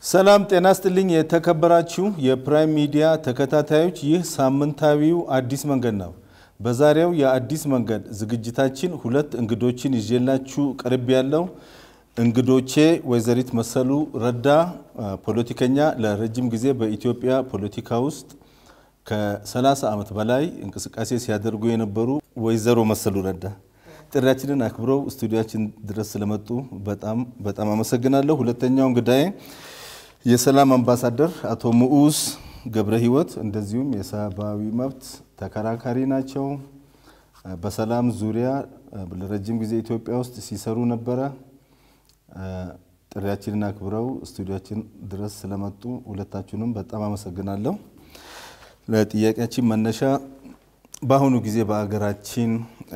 ሰላም ጤና ስጥልኝ። የተከበራችሁ የፕራይም ሚዲያ ተከታታዮች፣ ይህ ሳምንታዊው አዲስ መንገድ ነው። በዛሬው የአዲስ መንገድ ዝግጅታችን ሁለት እንግዶችን ይዤላችሁ ቀርብ ያለው እንግዶቼ ወይዘሪት መሰሉ ረዳ ፖለቲከኛ፣ ለረጅም ጊዜ በኢትዮጵያ ፖለቲካ ውስጥ ከ30 ዓመት በላይ እንቅስቃሴ ሲያደርጉ የነበሩ ወይዘሮ መሰሉ ረዳ ጥሪያችንን አክብረው ስቱዲያችን ድረስ ስለመጡ በጣም በጣም አመሰግናለሁ። ሁለተኛው እንግዳዬ የሰላም አምባሳደር አቶ ምዑዝ ገብረ ሕይወት እንደዚሁም የሰብአዊ መብት ተከራካሪ ናቸው። በሰላም ዙሪያ ለረጅም ጊዜ ኢትዮጵያ ውስጥ ሲሰሩ ነበረ። ጥሪያችንን አክብረው ስቱዲያችን ድረስ ስለመጡ ሁለታችሁንም በጣም አመሰግናለሁ። ለጥያቄያችን መነሻ በአሁኑ ጊዜ በሀገራችን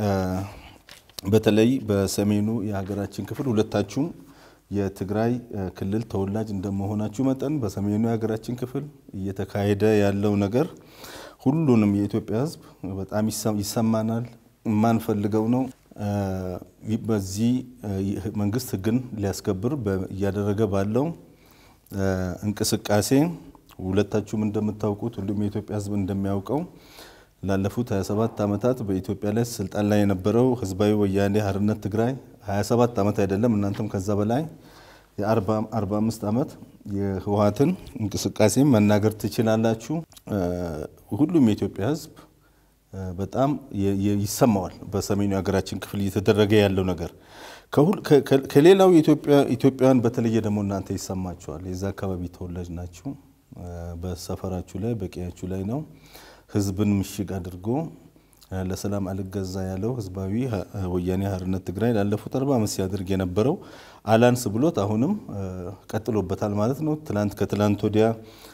በተለይ በሰሜኑ የሀገራችን ክፍል ሁለታችሁም የትግራይ ክልል ተወላጅ እንደመሆናችሁ መጠን በሰሜኑ የሀገራችን ክፍል እየተካሄደ ያለው ነገር ሁሉንም የኢትዮጵያ ሕዝብ በጣም ይሰማናል፣ የማንፈልገው ነው። በዚህ መንግስት ሕግን ሊያስከብር እያደረገ ባለው እንቅስቃሴ ሁለታችሁም እንደምታውቁት ሁሉም የኢትዮጵያ ሕዝብ እንደሚያውቀው ላለፉት 27 ዓመታት በኢትዮጵያ ላይ ስልጣን ላይ የነበረው ህዝባዊ ወያኔ ሓርነት ትግራይ 27 ዓመት አይደለም እናንተም ከዛ በላይ የ45 ዓመት የህወሓትን እንቅስቃሴ መናገር ትችላላችሁ። ሁሉም የኢትዮጵያ ህዝብ በጣም ይሰማዋል። በሰሜኑ የሀገራችን ክፍል እየተደረገ ያለው ነገር ከሌላው ኢትዮጵያውያን በተለየ ደግሞ እናንተ ይሰማችኋል። የዛ አካባቢ ተወላጅ ናችሁ። በሰፈራችሁ ላይ በቀያችሁ ላይ ነው ህዝብን ምሽግ አድርጎ ለሰላም አልገዛ ያለው ህዝባዊ ወያኔ ሓርነት ትግራይ ላለፉት አርባ ዓመት ሲያደርግ የነበረው አላንስ ብሎት አሁንም ቀጥሎበታል ማለት ነው። ትላንት ከትላንት ወዲያ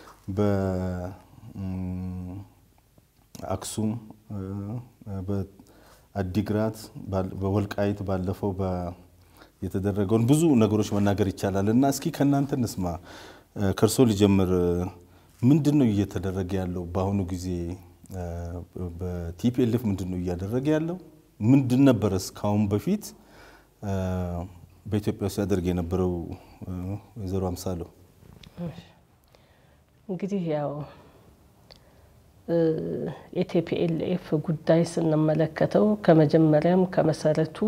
በአክሱም፣ በአዲግራት፣ በወልቃይት ባለፈው የተደረገውን ብዙ ነገሮች መናገር ይቻላል እና እስኪ ከእናንተ እንስማ። ከእርሶ ሊጀምር። ምንድን ነው እየተደረገ ያለው በአሁኑ ጊዜ? በቲፒኤልኤፍ ምንድን ነው እያደረገ ያለው? ምንድን ነበረ እስካሁን በፊት በኢትዮጵያ ውስጥ ያደርግ የነበረው? ወይዘሮ አምሳሎ እንግዲህ ያው የቲፒኤልኤፍ ጉዳይ ስንመለከተው ከመጀመሪያም ከመሰረቱ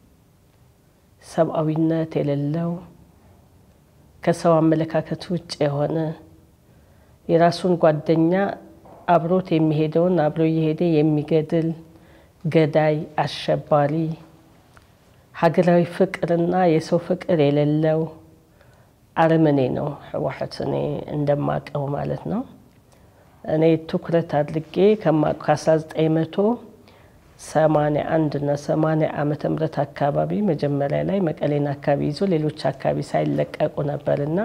ሰብአዊነት የሌለው ከሰው አመለካከት ውጭ የሆነ የራሱን ጓደኛ አብሮት የሚሄደውን አብሮ እየሄደ የሚገድል ገዳይ፣ አሸባሪ፣ ሀገራዊ ፍቅርና የሰው ፍቅር የሌለው አረመኔ ነው ህወሓት። እኔ እንደማቀው ማለት ነው። እኔ ትኩረት አድርጌ ከ1981 እና 80 ዓመተ ምህረት አካባቢ መጀመሪያ ላይ መቀሌን አካባቢ ይዞ ሌሎች አካባቢ ሳይለቀቁ ነበርና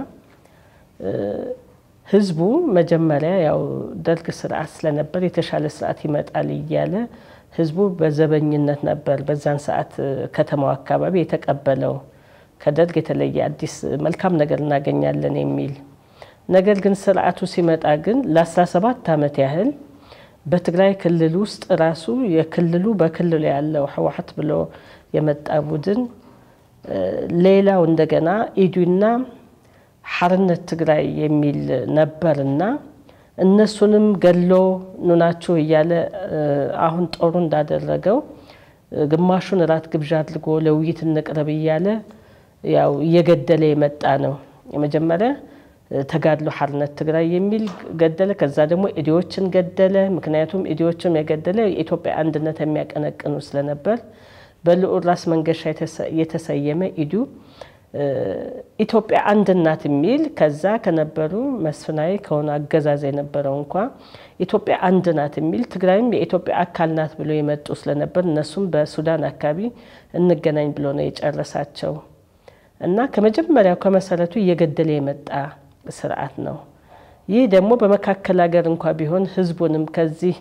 ህዝቡ መጀመሪያ ያው ደርግ ስርዓት ስለነበር የተሻለ ስርዓት ይመጣል እያለ ህዝቡ በዘበኝነት ነበር በዛን ሰዓት ከተማው አካባቢ የተቀበለው ከደርግ የተለየ አዲስ መልካም ነገር እናገኛለን የሚል ነገር ግን ስርዓቱ ሲመጣ ግን ለ17 ዓመት ያህል በትግራይ ክልል ውስጥ ራሱ የክልሉ በክልሉ ያለው ህወሓት ብሎ የመጣ ቡድን ሌላው እንደገና ኢዱና ሓርነት ትግራይ የሚል ነበርና እነሱንም ገሎ ኑናችሁ እያለ አሁን ጦሩ እንዳደረገው ግማሹን እራት ግብዣ አድርጎ ለውይይት እንቅረብ እያለ ያው እየገደለ የመጣ ነው። የመጀመሪያ ተጋድሎ ሓርነት ትግራይ የሚል ገደለ። ከዛ ደግሞ ኢዲዎችን ገደለ። ምክንያቱም ኢዲዎችም የገደለ የኢትዮጵያ አንድነት የሚያቀነቅኑ ስለነበር በልዑል ራስ መንገሻ የተሰየመ ኢዱ ኢትዮጵያ አንድ ናት የሚል ከዛ ከነበሩ መስፍናዊ ከሆነ አገዛዝ የነበረው እንኳ ኢትዮጵያ አንድ ናት የሚል ትግራይም የኢትዮጵያ አካል ናት ብሎ የመጡ ስለነበር እነሱም በሱዳን አካባቢ እንገናኝ ብሎ ነው የጨረሳቸው እና ከመጀመሪያው ከመሰረቱ እየገደለ የመጣ ስርዓት ነው። ይህ ደግሞ በመካከል ሀገር እንኳ ቢሆን ህዝቡንም ከዚህ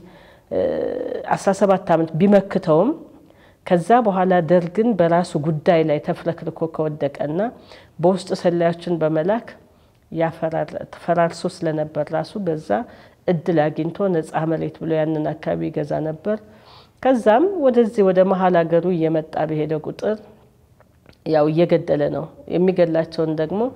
17 ዓመት ቢመክተውም ከዛ በኋላ ደርግን በራሱ ጉዳይ ላይ ተፍረክርኮ ከወደቀና በውስጥ ሰላዮችን በመላክ ፈራርሶ ስለነበር ራሱ በዛ እድል አግኝቶ ነፃ መሬት ብሎ ያንን አካባቢ ይገዛ ነበር። ከዛም ወደዚህ ወደ መሀል ሀገሩ እየመጣ በሄደ ቁጥር ያው እየገደለ ነው። የሚገላቸውን ደግሞ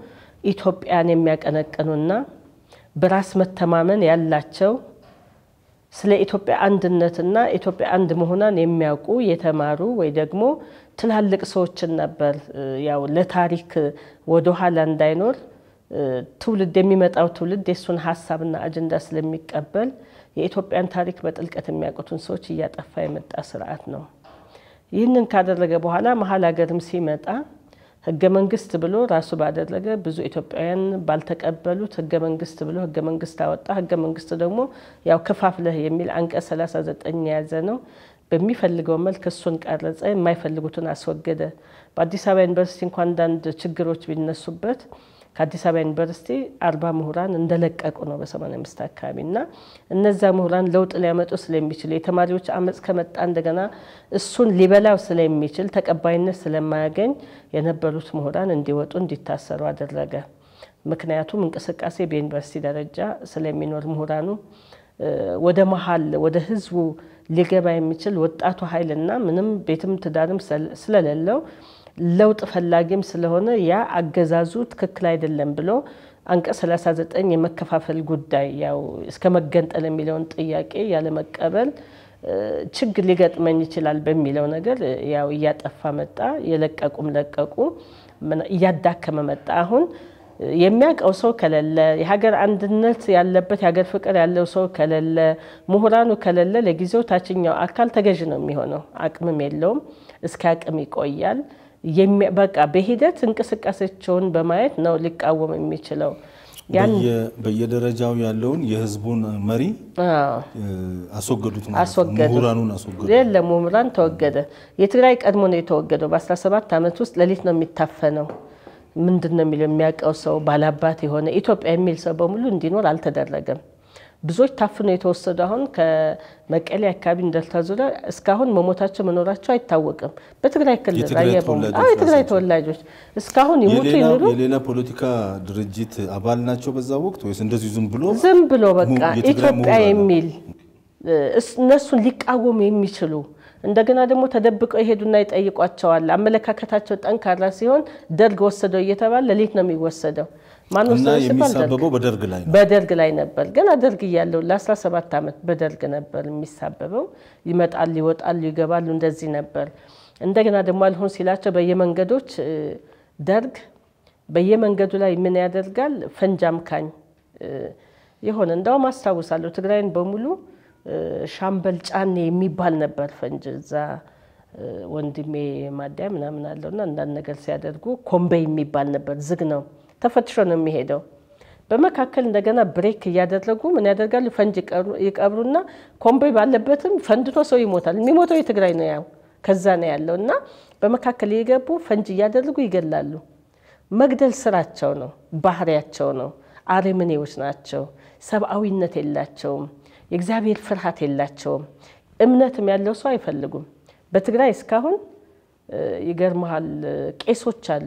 ኢትዮጵያን የሚያቀነቅኑና በራስ መተማመን ያላቸው ስለ ኢትዮጵያ አንድነትና ኢትዮጵያ አንድ መሆኗን የሚያውቁ የተማሩ ወይ ደግሞ ትላልቅ ሰዎችን ነበር ያው ለታሪክ ወደኋላ እንዳይኖር ትውልድ የሚመጣው ትውልድ የእሱን ሀሳብና አጀንዳ ስለሚቀበል የኢትዮጵያን ታሪክ በጥልቀት የሚያውቁትን ሰዎች እያጠፋ የመጣ ስርዓት ነው። ይህንን ካደረገ በኋላ መሀል ሀገርም ሲመጣ ህገ መንግስት ብሎ ራሱ ባደረገ ብዙ ኢትዮጵያውያን ባልተቀበሉት ህገ መንግስት ብሎ ህገ መንግስት አወጣ። ህገ መንግስት ደግሞ ያው ከፋፍለህ የሚል አንቀጽ 39 የያዘ ነው። በሚፈልገው መልክ እሱን ቀረጸ፣ የማይፈልጉትን አስወገደ። በአዲስ አበባ ዩኒቨርሲቲ እንኳ አንዳንድ ችግሮች ቢነሱበት ከአዲስ አበባ ዩኒቨርሲቲ አርባ ምሁራን እንደለቀቁ ነው በሰማንያ አምስት አካባቢ እና እነዛ ምሁራን ለውጥ ሊያመጡ ስለሚችሉ የተማሪዎች አመፅ ከመጣ እንደገና እሱን ሊበላው ስለሚችል ተቀባይነት ስለማያገኝ የነበሩት ምሁራን እንዲወጡ እንዲታሰሩ አደረገ። ምክንያቱም እንቅስቃሴ በዩኒቨርሲቲ ደረጃ ስለሚኖር ምሁራኑ ወደ መሀል ወደ ህዝቡ ሊገባ የሚችል ወጣቱ ኃይልና ምንም ቤትም ትዳርም ስለሌለው ለውጥ ፈላጊም ስለሆነ ያ አገዛዙ ትክክል አይደለም ብሎ አንቀጽ 39 የመከፋፈል ጉዳይ ያው እስከ መገንጠል የሚለውን ጥያቄ ያለመቀበል ችግር ሊገጥመኝ ይችላል በሚለው ነገር ያው እያጠፋ መጣ። የለቀቁም ለቀቁ፣ እያዳከመ መጣ። አሁን የሚያውቀው ሰው ከሌለ የሀገር አንድነት ያለበት የሀገር ፍቅር ያለው ሰው ከሌለ ምሁራኑ ከሌለ ለጊዜው ታችኛው አካል ተገዥ ነው የሚሆነው። አቅምም የለውም። እስከ አቅም ይቆያል። በቃ በሂደት እንቅስቃሴያቸውን በማየት ነው ሊቃወም የሚችለው። በየደረጃው ያለውን የህዝቡን መሪ አስወገዱት ማለት ነው። አስወገዱ። ምሁራኑን አስወገዱ። የለም ምሁራን ተወገደ። የትግራይ ቀድሞ ነው የተወገደው። በ17 ዓመት ውስጥ ሌሊት ነው የሚታፈነው። ምንድን ነው የሚለው የሚያውቀው ሰው ባላባት የሆነ ኢትዮጵያ የሚል ሰው በሙሉ እንዲኖር አልተደረገም። ብዙዎች ታፍነው የተወሰዱ አሁን ከመቀሌ አካባቢ እንደልታ ዙሪያ እስካሁን መሞታቸው መኖራቸው አይታወቅም። በትግራይ ክልል የትግራይ ራያ በሙሉ ተወላጆች አዎ፣ የትግራይ ናቸው። ተወላጆች እስካሁን ይሙቱ የሌላ ይኑሩ የሌላ ፖለቲካ ድርጅት አባል ናቸው በዛ ወቅት ወይስ እንደዚሁ ዝም ብሎ ዝም ብሎ በቃ mu- የትግራይ ኢትዮጵያ ምሁራን የሚል እስ- እነሱን ሊቃወሙ የሚችሉ እንደገና ደግሞ ተደብቀው ይሄዱና ይጠይቋቸዋል። አመለካከታቸው ጠንካራ ሲሆን ደርግ ወሰደው እየተባለ ሌሊት ነው የሚወሰደው። ማን እና ወሰደው ሲባል ደርግ የሚሳበበው በደርግ ላይ ነው። በደርግ ላይ ነበር። ገና ደርግ እያለው ለ17 ዓመት በደርግ ነበር የሚሳበበው። ይመጣሉ፣ ይወጣሉ፣ ይገባሉ። እንደዚህ ነበር። እንደገና ደግሞ አልሆን ሲላቸው በየመንገዶች እ፣ ደርግ በየመንገዱ ላይ ምን ያደርጋል? ፈንጅ አምካኝ እ፣ የሆነ እንዳውም አስታውሳለሁ ትግራይን በሙሉ እ፣ ሻምበል ጫኔ የሚባል ነበር ፈንጅ እዛ እ፣ ወንድሜ ማዲያ ምናምን አለውና አንዳንድ ነገር ሲያደርጉ ኮምቤይ የሚባል ነበር። ዝግ ነው፣ ተፈትሾ ነው የሚሄደው። በመካከል እንደገና ብሬክ እያደረጉ ምን ያደርጋሉ? ፈንጅ ይቀብሩ- ይቀብሩና ኮምቦይ ባለበትም ፈንድቶ ሰው ይሞታል። የሚሞተው የትግራይ ነው፣ ያው ከዛ ነው ያለው እና በመካከል እየገቡ ፈንጅ እያደረጉ ይገላሉ። መግደል ስራቸው ነው፣ ባህሪያቸው ነው። አረመኔዎች ናቸው። ሰብአዊነት የላቸውም። የእግዚአብሔር ፍርሃት የላቸውም። እምነትም ያለው ሰው አይፈልጉም። በትግራይ እስካሁን እ፣ ይገርመሃል ቄሶች አሉ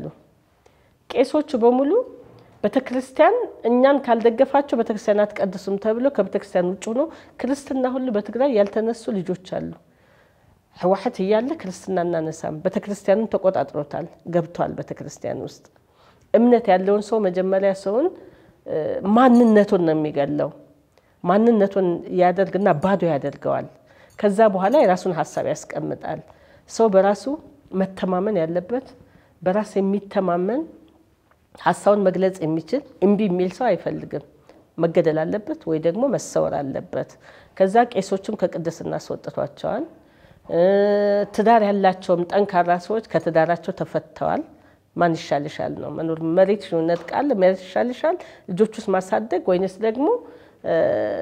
ቄሶቹ በሙሉ ቤተክርስቲያን እኛን ካልደገፋቸው ቤተክርስቲያን አትቀድሱም ተብሎ ከቤተክርስቲያን ውጭ ሆኖ ክርስትና ሁሉ በትግራይ ያልተነሱ ልጆች አሉ። ህወሓት እያለ ክርስትና እናነሳም። ቤተክርስቲያኑን ተቆጣጥሮታል፣ ገብቷል ቤተክርስቲያን ውስጥ። እምነት ያለውን ሰው መጀመሪያ ሰውን እ፣ ማንነቱን ነው የሚገለው። ማንነቱን ያደርግና ባዶ ያደርገዋል። ከዛ በኋላ የራሱን ሀሳብ ያስቀምጣል። ሰው በራሱ መተማመን ያለበት በራስ የሚተማመን ሀሳቡን መግለጽ የሚችል እምቢ የሚል ሰው አይፈልግም። መገደል አለበት ወይ ደግሞ መሰወር አለበት። ከዛ ቄሶቹም ከቅድስና አስወጥቷቸዋል። እ፣ ትዳር ያላቸውም ጠንካራ ሰዎች ከትዳራቸው ተፈተዋል። ማን ይሻልሻል ነው መኖር መሬት ነጥቃል መሬት ይሻልሻል ልጆች ውስጥ ማሳደግ ወይንስ ደግሞ እ፣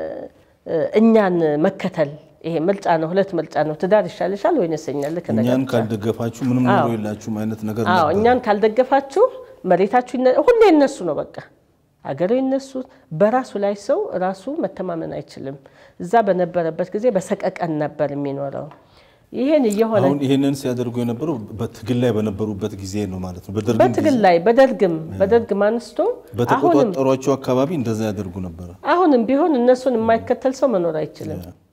እ፣ እኛን መከተል? ይሄ ምርጫ ነው፣ ሁለት ምርጫ ነው። ትዳር ይሻልሻል ወይንስ እኛ ልክ እኛን ነገር ካልደገፋችሁ ምንም ኑሮ የላችሁም አይነት ነገር አዎ ነበር። እኛን ካልደገፋችሁ መሬታችሁ ይነ- ሁሌ የነሱ ነው። በቃ አገሩ የነሱ። በራሱ ላይ ሰው ራሱ መተማመን አይችልም። እዛ በነበረበት ጊዜ በሰቀቀን ነበር የሚኖረው። ይሄን እየሆነ አሁን ይህንን ሲያደርጉ የነበረው በትግል ላይ በነበሩበት ጊዜ ነው ማለት ነው። በደርግ በትግል ላይ በደርግም በደርግም አንስቶ አሁንም በተቆጣጠሯቸው አካባቢ እንደዛ ያደርጉ ነበረ። አሁንም ቢሆን እነሱን የማይከተል ሰው መኖር አይችልም።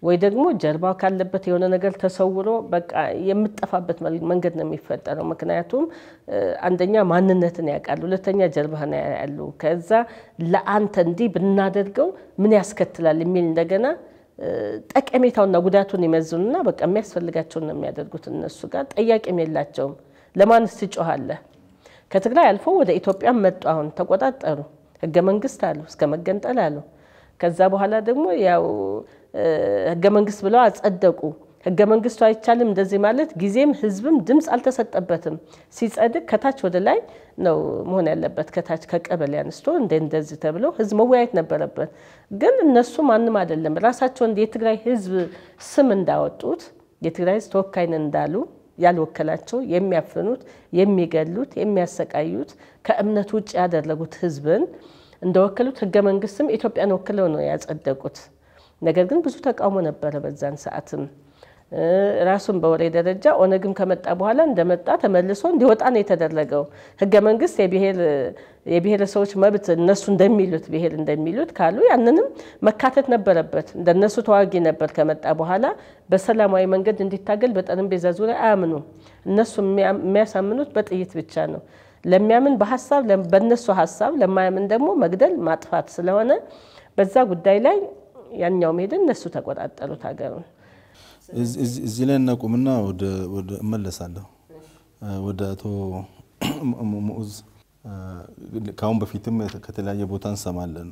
ወይ ደግሞ ጀርባው ካለበት የሆነ ነገር ተሰውሮ በቃ የምጠፋበት መንገድ ነው የሚፈጠረው። ምክንያቱም አንደኛ ማንነትን ያውቃሉ፣ ሁለተኛ ጀርባህን ያሉ፣ ከዛ ለአንተ እንዲህ ብናደርገው ምን ያስከትላል የሚል እንደገና ጠቀሜታውና ጉዳቱን ይመዝኑና በቃ የሚያስፈልጋቸውን ነው የሚያደርጉት። እነሱ ጋር ጠያቂም የላቸውም። ለማንስ ትጮኻለህ? ከትግራይ አልፎ ወደ ኢትዮጵያም መጡ። አሁን ተቆጣጠሩ፣ ህገ መንግስት አሉ፣ እስከ መገንጠል አሉ። ከዛ በኋላ ደግሞ ያው ህገ መንግስት ብለው አጸደቁ። ህገ መንግስቱ አይቻልም እንደዚህ ማለት ጊዜም ህዝብም ድምፅ አልተሰጠበትም። ሲጸድቅ ከታች ወደ ላይ ነው መሆን ያለበት። ከታች ከቀበሌ አንስቶ እንደ እንደዚህ ተብሎ ህዝብ መወያየት ነበረበት። ግን እነሱ ማንም አይደለም ራሳቸውን የትግራይ ህዝብ ስም እንዳወጡት የትግራይ ህዝብ ተወካይ ነን እንዳሉ ያልወከላቸው የሚያፍኑት፣ የሚገሉት፣ የሚያሰቃዩት ከእምነት ውጭ ያደረጉት ህዝብን እንደወከሉት ህገ መንግስትም ኢትዮጵያን ወክለው ነው ያጸደቁት። ነገር ግን ብዙ ተቃውሞ ነበረ በዛን ሰዓትም ራሱን በወሬ ደረጃ ኦነግም ከመጣ በኋላ እንደመጣ ተመልሶ እንዲወጣ ነው የተደረገው። ህገ መንግስት የብሔረሰቦች መብት እነሱ እንደሚሉት ብሔር እንደሚሉት ካሉ ያንንም መካተት ነበረበት። እንደነሱ ተዋጊ ነበር። ከመጣ በኋላ በሰላማዊ መንገድ እንዲታገል በጠረጴዛ ዙሪያ አያምኑም። እነሱ የሚያሳምኑት በጥይት ብቻ ነው። ለሚያምን በሀሳብ በእነሱ ሀሳብ፣ ለማያምን ደግሞ መግደል ማጥፋት ስለሆነ በዛ ጉዳይ ላይ ያኛውም ሄደን እነሱ ተቆጣጠሩት ሀገሩን። እዚህ ላይ እናቁምና ወደ እመለሳለሁ ወደ አቶ ሙዑዝ። ከአሁን በፊትም ከተለያየ ቦታ እንሰማለን።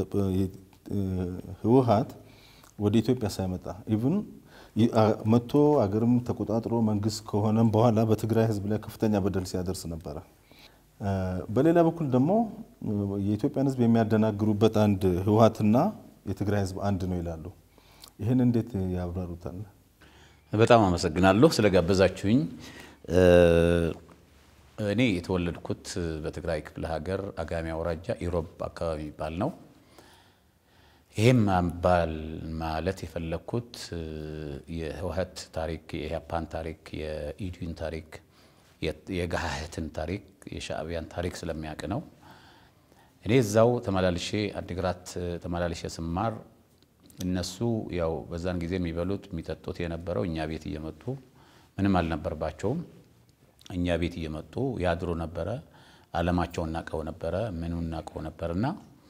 ህወሀት ወደ ኢትዮጵያ ሳይመጣ ኢቭን መጥቶ አገርም ተቆጣጥሮ መንግስት ከሆነም በኋላ በትግራይ ህዝብ ላይ ከፍተኛ በደል ሲያደርስ ነበረ። በሌላ በኩል ደግሞ የኢትዮጵያን ህዝብ የሚያደናግሩበት አንድ ህወሀትና የትግራይ ህዝብ አንድ ነው ይላሉ። ይህን እንዴት ያብራሩታል? በጣም አመሰግናለሁ ስለጋበዛችሁኝ። እኔ የተወለድኩት በትግራይ ክፍለ ሀገር አጋሜ አውራጃ ኢሮብ አካባቢ የሚባል ነው። ይህም ባል ማለት የፈለግኩት የህወሀት ታሪክ፣ የኢህአፓን ታሪክ፣ የኢዲዩን ታሪክ፣ የጋህህትን ታሪክ፣ የሻዕቢያን ታሪክ ስለሚያውቅ ነው። እኔ እዛው ተመላልሼ አዲግራት ተመላልሼ ስማር እነሱ ያው በዛን ጊዜ የሚበሉት የሚጠጡት የነበረው እኛ ቤት እየመጡ ምንም አልነበርባቸውም። እኛ ቤት እየመጡ ያድሩ ነበረ። አለማቸውን እናቀው ነበረ፣ ምኑ እናቀው ነበርና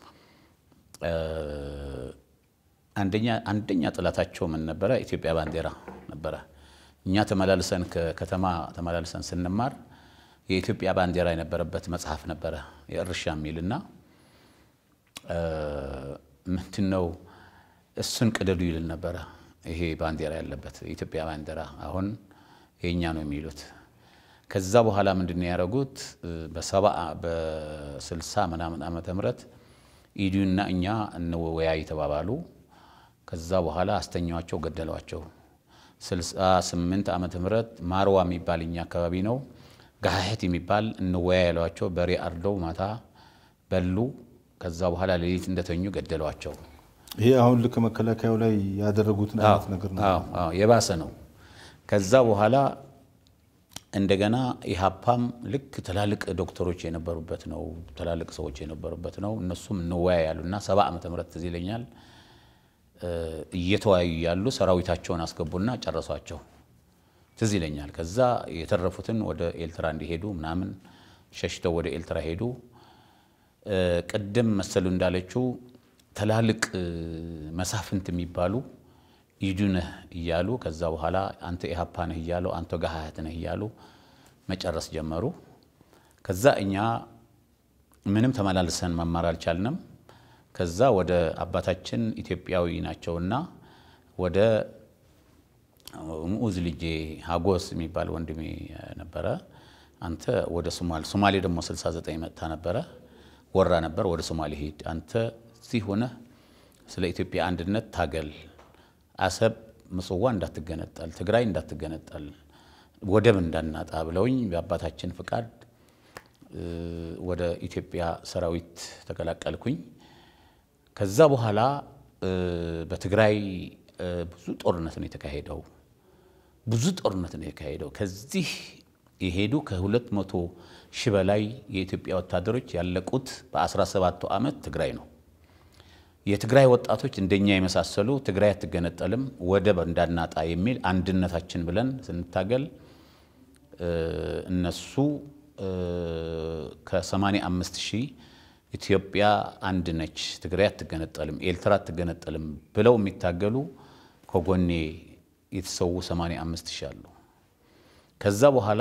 አንደኛ አንደኛ ጥላታቸው ምን ነበረ? ኢትዮጵያ ባንዲራ ነበረ። እኛ ተመላልሰን ከከተማ ተመላልሰን ስንማር የኢትዮጵያ ባንዲራ የነበረበት መጽሐፍ ነበረ የእርሻ የሚልና ምንድን ነው እሱን ቅደዱ ይልን ነበረ። ይሄ ባንዲራ ያለበት የኢትዮጵያ ባንዲራ አሁን የእኛ ነው የሚሉት። ከዛ በኋላ ምንድን ነው ያደረጉት? በሰባ በስልሳ ምናምን ዓመተ ምህረት ኢዲዩና እኛ እንወያይ ተባባሉ። ከዛ በኋላ አስተኛዋቸው፣ ገደሏቸው። ስልሳ ስምንት ዓመተ ምህረት ማርዋ የሚባል እኛ አካባቢ ነው ጋህት የሚባል እንወያይ ያሏቸው። በሬ አርደው ማታ በሉ። ከዛ በኋላ ሌሊት እንደተኙ ገደሏቸው። ይሄ አሁን ልክ መከላከያው ላይ ያደረጉትን አይነት ነገር ነው። አዎ አዎ የባሰ ነው። ከዛ በኋላ እንደገና ኢህአፓም ልክ ትላልቅ ዶክተሮች የነበሩበት ነው፣ ትላልቅ ሰዎች የነበሩበት ነው። እነሱም እንወያይ ያሉና ሰባ ዓመተ ምህረት ትዝ ይለኛል እየተወያዩ ያሉ ሰራዊታቸውን አስገቡና ጨረሷቸው። ትዝ ይለኛል። ከዛ የተረፉትን ወደ ኤልትራ እንዲሄዱ ምናምን ሸሽተው ወደ ኤልትራ ሄዱ። ቅድም መሰሉ እንዳለችው ትላልቅ መሳፍንት የሚባሉ ኢዱ ነህ እያሉ ከዛ በኋላ አንተ ኢህአፓ ነህ እያሉ አንተ ጋሃያት ነህ እያሉ መጨረስ ጀመሩ። ከዛ እኛ ምንም ተመላልሰን መማር አልቻልንም። ከዛ ወደ አባታችን ኢትዮጵያዊ ናቸውና ወደ ሙዑዝ ልጄ ሀጎስ የሚባል ወንድሜ ነበረ። አንተ ወደ ሶማሌ ሶማሌ ደግሞ 69 መጥታ ነበረ ወራ ነበር። ወደ ሶማሌ ሂድ አንተ እዚህ ሆነህ ስለ ኢትዮጵያ አንድነት ታገል። አሰብ ምጽዋ እንዳትገነጠል፣ ትግራይ እንዳትገነጠል፣ ወደብ እንዳናጣ ብለውኝ በአባታችን ፍቃድ ወደ ኢትዮጵያ ሰራዊት ተቀላቀልኩኝ። ከዛ በኋላ በትግራይ ብዙ ጦርነት ነው የተካሄደው። ብዙ ጦርነት ነው የተካሄደው። ከዚህ የሄዱ ከሁለት መቶ ሺህ በላይ የኢትዮጵያ ወታደሮች ያለቁት በ17ቱ ዓመት ትግራይ ነው። የትግራይ ወጣቶች እንደኛ የመሳሰሉ ትግራይ አትገነጠልም ወደብ እንዳናጣ የሚል አንድነታችን ብለን ስንታገል እነሱ ከ85 ሺህ ኢትዮጵያ አንድ ነች፣ ትግራይ አትገነጠልም፣ ኤርትራ አትገነጠልም ብለው የሚታገሉ ከጎኔ የተሰዉ 85 ሺህ አሉ። ከዛ በኋላ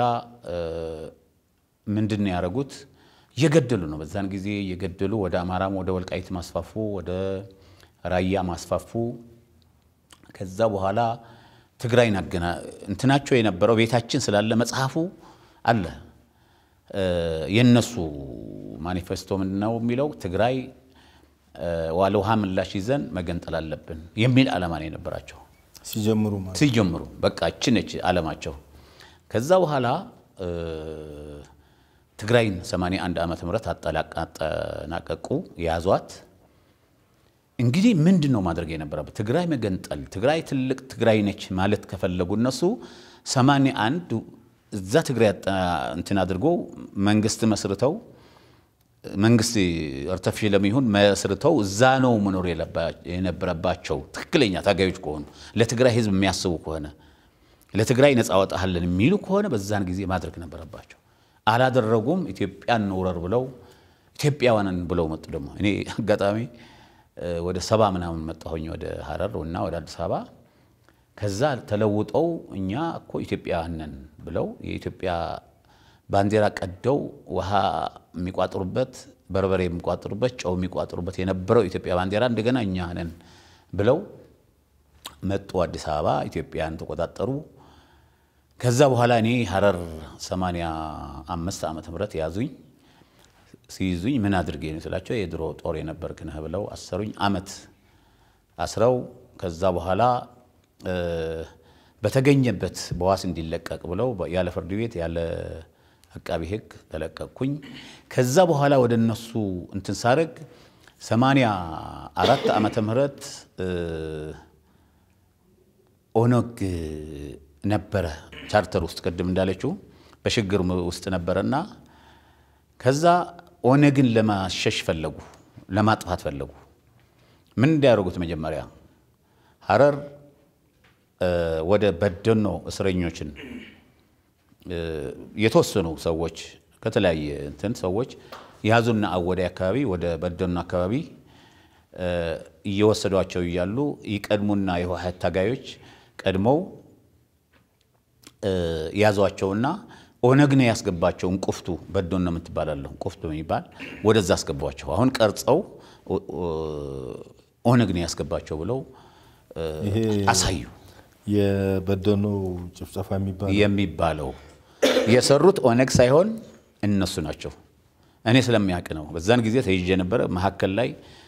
ምንድን ነው ያደረጉት? እየገደሉ ነው። በዛን ጊዜ እየገደሉ ወደ አማራም ወደ ወልቃይት ማስፋፉ፣ ወደ ራያ ማስፋፉ። ከዛ በኋላ ትግራይን አገና እንትናቸው የነበረው ቤታችን ስላለ መጽሐፉ አለ። የነሱ ማኒፌስቶ ምንድን ነው የሚለው? ትግራይ ዋለ ውሃ ምላሽ ይዘን መገንጠል አለብን የሚል ዓላማ ነው የነበራቸው ሲጀምሩ ማለት ሲጀምሩ። በቃ እቺ ነች ዓላማቸው። ከዛ በኋላ ትግራይን 81 ዓመተ ምህረት አጠናቀቁ፣ ያዟት። እንግዲህ ምንድን ነው ማድረግ የነበረበት? ትግራይ መገንጠል፣ ትግራይ ትልቅ ትግራይ ነች ማለት ከፈለጉ እነሱ 81 እዛ ትግራይ እንትን አድርጎ መንግስት መስርተው መንግስት አርተፊሻልም ይሁን መስርተው እዛ ነው መኖር የነበረባቸው ትክክለኛ ታጋዮች ከሆኑ ለትግራይ ህዝብ የሚያስቡ ከሆነ ለትግራይ ነፃ ወጣሃለን የሚሉ ከሆነ በዛን ጊዜ ማድረግ ነበረባቸው። አላደረጉም። ኢትዮጵያን እንውረር ብለው ኢትዮጵያውያንን ብለው መጡ። ደግሞ እኔ አጋጣሚ ወደ ሰባ ምናምን መጣሁኝ ወደ ሀረር እና ወደ አዲስ አበባ። ከዛ ተለውጠው እኛ እኮ ኢትዮጵያውያን ነን ብለው የኢትዮጵያ ባንዲራ ቀደው ውሃ የሚቋጥሩበት በርበሬ የሚቋጥሩበት ጨው የሚቋጥሩበት የነበረው ኢትዮጵያ ባንዲራ እንደገና እኛ ነን ብለው መጡ። አዲስ አበባ ኢትዮጵያን ተቆጣጠሩ። ከዛ በኋላ እኔ ሀረር 85 ዓመተ ምህረት ያዙኝ። ሲይዙኝ ምን አድርጌ ነው ስላቸው የድሮ ጦር የነበርክ ነህ ብለው አሰሩኝ። አመት አስረው ከዛ በኋላ በተገኘበት በዋስ እንዲለቀቅ ብለው ያለ ፍርድ ቤት ያለ አቃቢ ሕግ ተለቀቅኩኝ። ከዛ በኋላ ወደ እነሱ እንትን ሳደርግ 84 ዓመተ ምህረት ኦነግ ነበረ ቻርተር ውስጥ ቅድም እንዳለችው በሽግግር ውስጥ ነበረና ከዛ ኦነግን ለማሸሽ ፈለጉ፣ ለማጥፋት ፈለጉ። ምን እንዲያደርጉት መጀመሪያ ሀረር ወደ በደኖ እስረኞችን የተወሰኑ ሰዎች ከተለያየ እንትን ሰዎች ያዙና አወዳይ አካባቢ ወደ በደኖ አካባቢ እየወሰዷቸው እያሉ ይቀድሙና የህወሓት ታጋዮች ቀድመው ያዟቸውና ኦነግ ነው ያስገባቸው። እንቁፍቱ በደኖ የምትባላለሁ እንቁፍቱ የሚባል ወደዛ አስገቧቸው። አሁን ቀርጸው ኦነግ ነው ያስገባቸው ብለው አሳዩ። የበደኖ ጭፍጨፋ የሚባል የሚባለው የሰሩት ኦነግ ሳይሆን እነሱ ናቸው። እኔ ስለሚያውቅ ነው። በዛን ጊዜ ተይዤ ነበረ። መካከል ላይ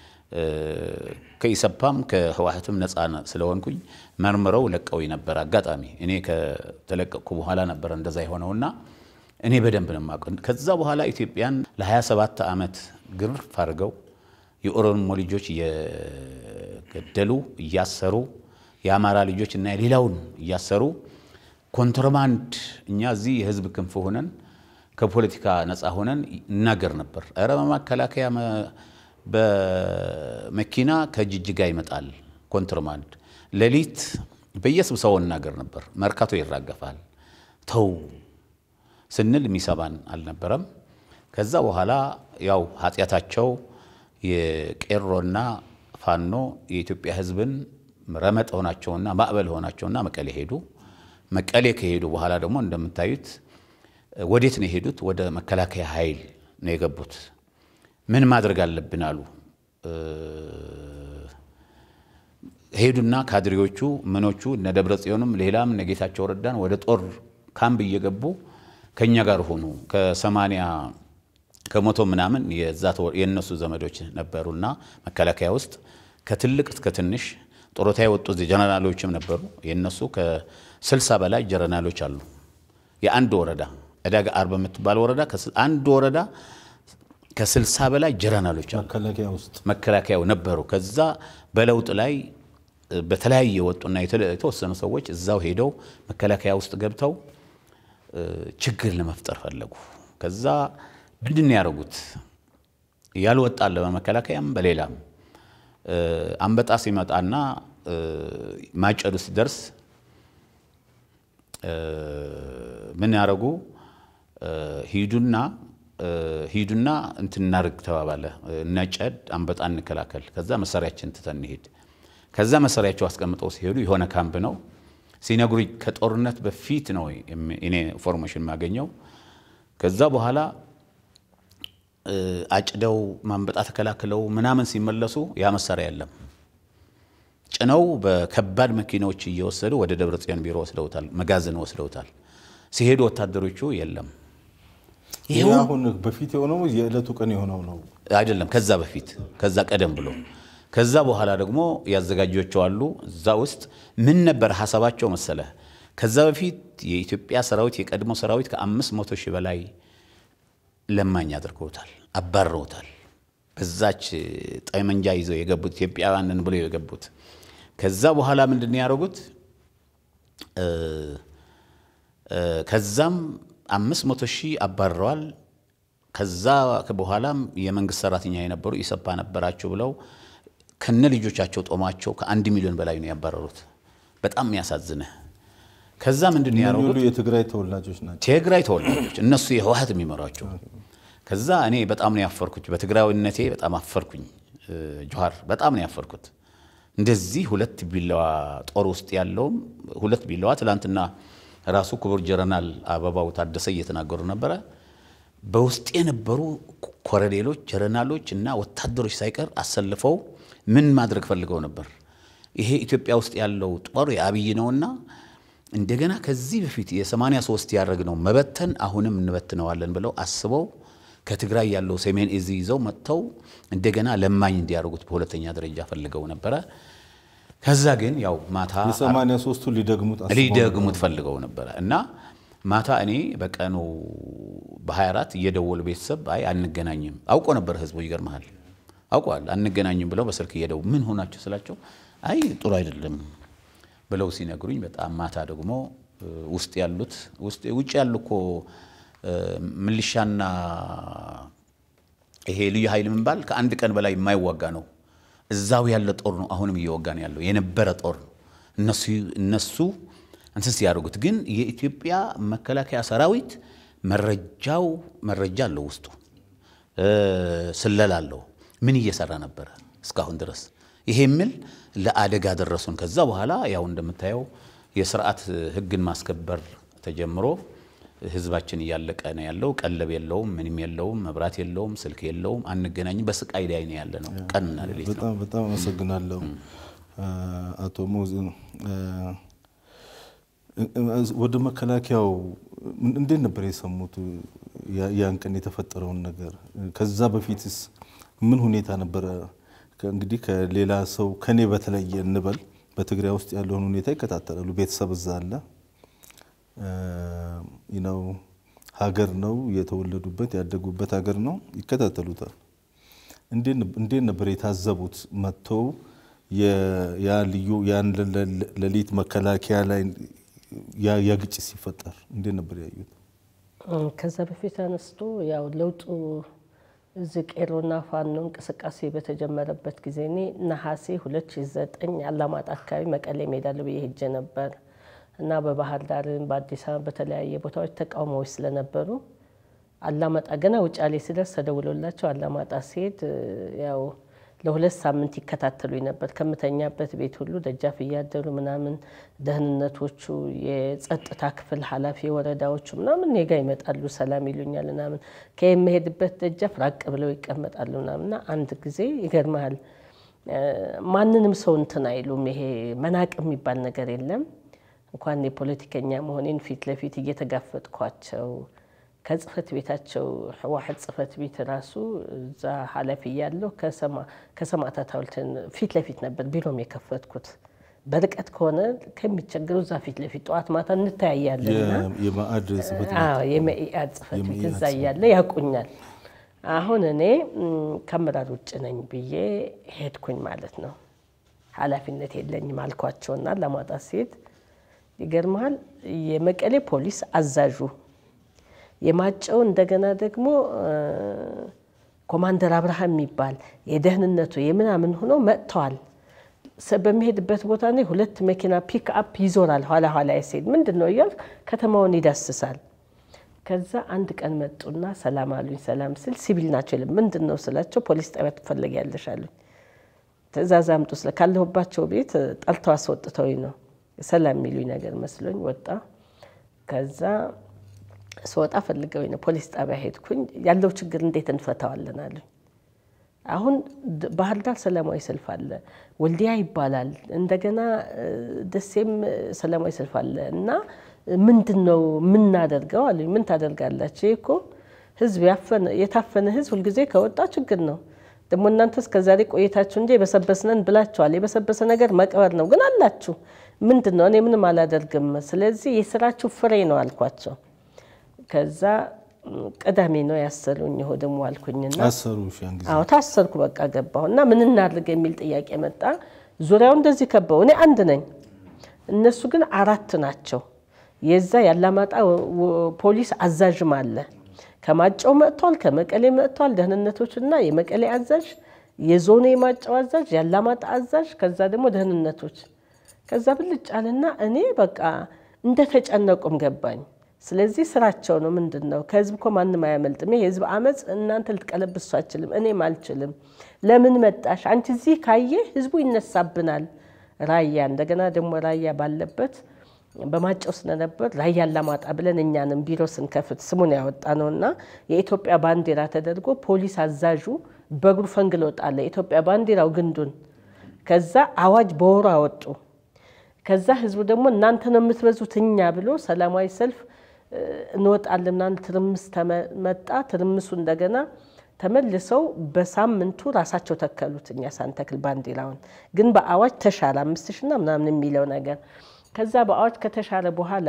ከኢሰፓም ከህወሓትም ነፃ ስለሆንኩኝ መርምረው ለቀው ነበር። አጋጣሚ እኔ ከተለቀቅኩ በኋላ ነበረ እንደዛ የሆነውና እኔ በደንብ ነው የማውቀው። ከዛ በኋላ ኢትዮጵያን ለ27 ዓመት ግርፍ አድርገው የኦሮሞ ልጆች እየገደሉ እያሰሩ የአማራ ልጆች እና የሌላውን እያሰሩ ኮንትሮባንድ እኛ እዚህ የህዝብ ክንፍ ሆነን ከፖለቲካ ነፃ ሆነን እናገር ነበር። ኧረ መከላከያ በመኪና ከጅጅጋ ይመጣል ኮንትሮባንድ። ሌሊት በየስብሰባው እናገር ነበር። መርካቶ ይራገፋል። ተው ስንል የሚሰማን አልነበረም። ከዛ በኋላ ያው ኃጢአታቸው የቄሮና ፋኖ የኢትዮጵያ ህዝብን ረመጥ ሆናቸውና ማዕበል ሆናቸውና መቀሌ ሄዱ። መቀሌ ከሄዱ በኋላ ደግሞ እንደምታዩት ወዴት ነው የሄዱት? ወደ መከላከያ ኃይል ነው የገቡት። ምን ማድረግ አለብን አሉ። ሄዱና ካድሬዎቹ ምኖቹ እነ ደብረ ጽዮንም ሌላም እነ ጌታቸው ረዳን ወደ ጦር ካምፕ እየገቡ ከእኛ ጋር ሆኑ። ከሰማንያ ከመቶ ምናምን የእነሱ ዘመዶች ነበሩና መከላከያ ውስጥ ከትልቅ እስከ ትንሽ ጡረታ የወጡ ጀነራሎችም ነበሩ። የእነሱ ከስልሳ በላይ ጀነራሎች አሉ። የአንድ ወረዳ ዕዳጋ አርብ የምትባል ወረዳ አንድ ወረዳ ከስልሳ በላይ ጀነራሎች አሉ መከላከያ ውስጥ መከላከያው ነበሩ። ከዛ በለውጥ ላይ በተለያየ ወጡና የተወሰኑ ሰዎች እዛው ሄደው መከላከያ ውስጥ ገብተው ችግር ለመፍጠር ፈለጉ። ከዛ ምንድን ነው ያደረጉት? ያልወጣለ በመከላከያም በሌላም አንበጣ ሲመጣና ማጨዱ ሲደርስ ምን ያደረጉ ሂዱና ሂዱና እንትን እናድርግ ተባባለ። እነጨድ አንበጣ እንከላከል፣ ከዛ መሳሪያችን ትተን እንሄድ። ከዛ መሳሪያቸው አስቀምጠው ሲሄዱ የሆነ ካምፕ ነው ሲነግሩኝ፣ ከጦርነት በፊት ነው እኔ ኢንፎርሜሽን የማገኘው። ከዛ በኋላ አጭደው ማንበጣ ተከላክለው ምናምን ሲመለሱ ያ መሳሪያ የለም። ጭነው በከባድ መኪናዎች እየወሰዱ ወደ ደብረ ጽዮን ቢሮ ወስደውታል፣ መጋዘን ወስደውታል። ሲሄዱ ወታደሮቹ የለም። ይህ አሁን በፊት የሆነው የዕለቱ ቀን የሆነው ነው አይደለም፣ ከዛ በፊት ከዛ ቀደም ብሎ ከዛ በኋላ ደግሞ ያዘጋጇቸው አሉ። እዛ ውስጥ ምን ነበር ሀሳባቸው መሰለ? ከዛ በፊት የኢትዮጵያ ሰራዊት የቀድሞ ሰራዊት ከአምስት መቶ ሺህ በላይ ለማኝ አድርገውታል፣ አባረውታል። በዛች ጠመንጃ ይዘው የገቡት ኢትዮጵያውያንን ብለው የገቡት ከዛ በኋላ ምንድን ነው ያደረጉት? ከዛም አምስት መቶ ሺህ አባረዋል። ከዛ በኋላም የመንግስት ሰራተኛ የነበሩ ኢሰፓ ነበራቸው ብለው ከነ ልጆቻቸው ጦማቸው ከአንድ ሚሊዮን በላይ ነው ያባረሩት። በጣም የሚያሳዝንህ። ከዛ ምንድን ነው ያደረጉት? የትግራይ ተወላጆች ናቸው። ትግራይ ተወላጆች እነሱ የህወሀት የሚመሯቸው። ከዛ እኔ በጣም ነው ያፈርኩት፣ በትግራዊነቴ በጣም አፈርኩኝ። ጆሃር በጣም ነው ያፈርኩት። እንደዚህ ሁለት ቢላዋ ጦር ውስጥ ያለውም ሁለት ቢላዋ ትላንትና ራሱ ክቡር ጀነራል አበባው ታደሰ እየተናገሩ ነበረ። በውስጥ የነበሩ ኮሎኔሎች፣ ጀነራሎች እና ወታደሮች ሳይቀር አሰልፈው ምን ማድረግ ፈልገው ነበር? ይሄ ኢትዮጵያ ውስጥ ያለው ጦር የአብይ ነውና እንደገና ከዚህ በፊት የ83 ያደረግነው መበተን አሁንም እንበትነዋለን ብለው አስበው ከትግራይ ያለው ሰሜን እዝ ይዘው መጥተው እንደገና ለማኝ እንዲያደርጉት በሁለተኛ ደረጃ ፈልገው ነበረ። ከዛ ግን ያው ማታ የሰማንያ ሦስቱ ሊደግሙት አስበው ሊደግሙት ፈልገው ነበረ እና ማታ እኔ በቀኑ በ24 እየደወሉ ቤተሰብ አይ አንገናኝም አውቆ ነበር ህዝቡ ይገርመሃል አውቀዋል አንገናኝም ብለው በስልክ እየደው ምን ሆናቸው ስላቸው አይ ጥሩ አይደለም ብለው ሲነግሩኝ በጣም ማታ ደግሞ ውስጥ ያሉት ውጭ ያሉ እኮ ምልሻና ይሄ ልዩ ኃይል ምንባል ከአንድ ቀን በላይ የማይዋጋ ነው። እዛው ያለ ጦር ነው አሁንም እየወጋ ነው ያለው የነበረ ጦር ነው። እነሱ እነሱ እንትን ሲያደርጉት ግን የኢትዮጵያ መከላከያ ሰራዊት መረጃው መረጃ አለው ውስጡ ስለላ አለው። ምን እየሰራ ነበረ እስካሁን ድረስ ይሄ የሚል ለአደጋ ደረሱን። ከዛ በኋላ ያው እንደምታየው የስርዓት ህግን ማስከበር ተጀምሮ ህዝባችን እያለቀ ነው ያለው። ቀለብ የለውም፣ ምንም የለውም፣ መብራት የለውም፣ ስልክ የለውም፣ አንገናኝም። በስቃይ ላይ ነው ያለ ነው ቀንና ሌሊት ነው። በጣም በጣም አመሰግናለሁ አቶ ሞዝ። ወደ መከላከያው እንዴት ነበር የሰሙት ያን ቀን የተፈጠረውን ነገር? ከዛ በፊትስ ምን ሁኔታ ነበረ? እንግዲህ ከሌላ ሰው ከኔ በተለየ እንበል በትግራይ ውስጥ ያለውን ሁኔታ ይከታተላሉ። ቤተሰብ እዛ አለ ነው ሀገር ነው የተወለዱበት ያደጉበት ሀገር ነው፣ ይከታተሉታል። እንዴት ነበር የታዘቡት? መጥተው ያ ልዩ ያን ሌሊት መከላከያ ላይ ያ ግጭት ሲፈጠር እንዴት ነበር ያዩት? ከዛ በፊት አነስቶ ያው ለውጡ እዚህ ቄሮና ፋኖ እንቅስቃሴ በተጀመረበት ጊዜ እኔ ነሐሴ 2009 አላማጣ አካባቢ መቀሌ እሄዳለሁ ብዬ ሄጄ ነበር እና በባህር ዳርም በአዲስ አበባ በተለያየ ቦታዎች ተቃውሞዎች ስለነበሩ አላማጣ ገና ውጫሌ ስደርስ ተደውሎላቸው አላማጣ ሲሄድ ያው ለሁለት ሳምንት ይከታተሉኝ ነበር። ከምተኛበት ቤት ሁሉ ደጃፍ እያደሩ ምናምን ደህንነቶቹ፣ የጸጥታ ክፍል ኃላፊ ወረዳዎቹ ምናምን እኔ ጋ ይመጣሉ፣ ሰላም ይሉኛል ምናምን ከየምሄድበት ደጃፍ ራቅ ብለው ይቀመጣሉ ምናምን እና አንድ ጊዜ ይገርመሃል ማንንም ሰው እንትን አይሉም። ይሄ መናቅ የሚባል ነገር የለም። እንኳን የፖለቲከኛ መሆኔን ፊት ለፊት እየተጋፈጥኳቸው ከጽህፈት ቤታቸው ህወሓት ጽህፈት ቤት ራሱ እዛ ኃላፊ እያለሁ ከሰማዕታት ሐውልት ፊት ለፊት ነበር ቢሮም የከፈትኩት። በርቀት ከሆነ ከሚቸገሩ እዛ ፊት ለፊት ጠዋት ማታ እንተያያለንና የመአድ ጽህፈት ቤት የመኢአድ ጽህፈት ቤት እዛ እያለ ያውቁኛል። አሁን እኔ ከአመራር ውጭ ነኝ ብዬ ሄድኩኝ ማለት ነው። ኃላፊነት የለኝም አልኳቸውና ለማውጣት ሲሄድ ይገርመሃል የመቀሌ ፖሊስ አዛዡ የማጨው እንደገና ደግሞ ኮማንደር አብርሃም የሚባል የደህንነቱ የምናምን ሆኖ መጥተዋል። በሚሄድበት ቦታ ላይ ሁለት መኪና ፒክ አፕ ይዞራል። ኋላ ኋላ ሲሄድ ምንድን ነው እያልኩ ከተማውን ይዳስሳል። ከዛ አንድ ቀን መጡና ሰላም አሉኝ። ሰላም ስል ሲቪል ናቸው የለም ምንድን ነው ስላቸው ፖሊስ ጣቢያ ትፈለጊያለሽ አሉኝ። ትእዛዝ አምጡ ስለ ካለሁባቸው ቤት ጠልተው አስወጥተውኝ ነው ሰላም የሚሉኝ ነገር መስሎኝ ወጣ። ከዛ ስወጣ ፈልገውኝ ነው ፖሊስ ጣቢያ ሄድኩኝ። ያለው ችግር እንዴት እንፈታዋለን አሉኝ። አሁን ባህር ዳር ሰላማዊ ሰልፍ አለ፣ ወልዲያ ይባላል፣ እንደገና ደሴም ሰላማዊ ሰልፍ አለ እና ምንድን ነው የምናደርገው አሉኝ። ምን ታደርጋላችሁ? ይህ እኮ ህዝብ የታፈነ ህዝብ ሁልጊዜ ከወጣ ችግር ነው። ደግሞ እናንተ እስከዛሬ ቆይታችሁ እንጂ የበሰበስነን ብላችኋል። የበሰበሰ ነገር መቅበር ነው ግን አላችሁ። ምንድን ነው? እኔ ምንም አላደርግም። ስለዚህ የስራችሁ ፍሬ ነው አልኳቸው። ከዛ ቅዳሜ ነው ያሰሩኝ። እሑድም ዋልኩኝና አሰሩ ያን ጊዜ አዎ ታሰርኩ። በቃ ገባሁ እና ምን እናድርግ የሚል ጥያቄ መጣ። ዙሪያው እንደዚህ ከበው፣ እኔ አንድ ነኝ፣ እነሱ ግን አራት ናቸው። የዛ ያላማጣ ፖሊስ አዛዥም አለ። ከማጫው መጥቷል፣ ከመቀሌ መጥቷል። ደህንነቶችና የመቀሌ አዛዥ፣ የዞኑ የማጫው አዛዥ፣ ያላማጣ አዛዥ፣ ከዛ ደግሞ ደህንነቶች። ከዛ ብልጭ አለና እኔ በቃ እንደተጨነቁም ገባኝ። ስለዚህ ስራቸው ነው። ምንድን ነው ከህዝብ እኮ ማንም አያመልጥም። ይሄ የህዝብ አመፅ እናንተ ልትቀለብሱ አችልም፣ እኔም አልችልም። ለምን መጣሽ አንቺ? እዚህ ካየ ህዝቡ ይነሳብናል። ራያ እንደገና ደግሞ ራያ ባለበት በማጨው ስለነበር ራያ አላማጣ ብለን እኛንም ቢሮ ስንከፍት ስሙን ያወጣ ነው እና የኢትዮጵያ ባንዲራ ተደርጎ ፖሊስ አዛዡ በእግሩ ፈንግሎ ጣለ። የኢትዮጵያ ባንዲራው ግንዱን። ከዛ አዋጅ በወሩ አወጡ። ከዛ ህዝቡ ደግሞ እናንተ ነው የምትበዙት እኛ ብሎ ሰላማዊ ሰልፍ እንወጣለን ምናምን ትርምስ መጣ። ትርምሱ እንደገና ተመልሰው በሳምንቱ ራሳቸው ተከሉት። እኛ ሳንተክል ባንዲራውን ግን በአዋጅ ተሻለ አምስት ሺና ምናምን የሚለው ነገር ከዛ በአዋጅ ከተሻለ በኋላ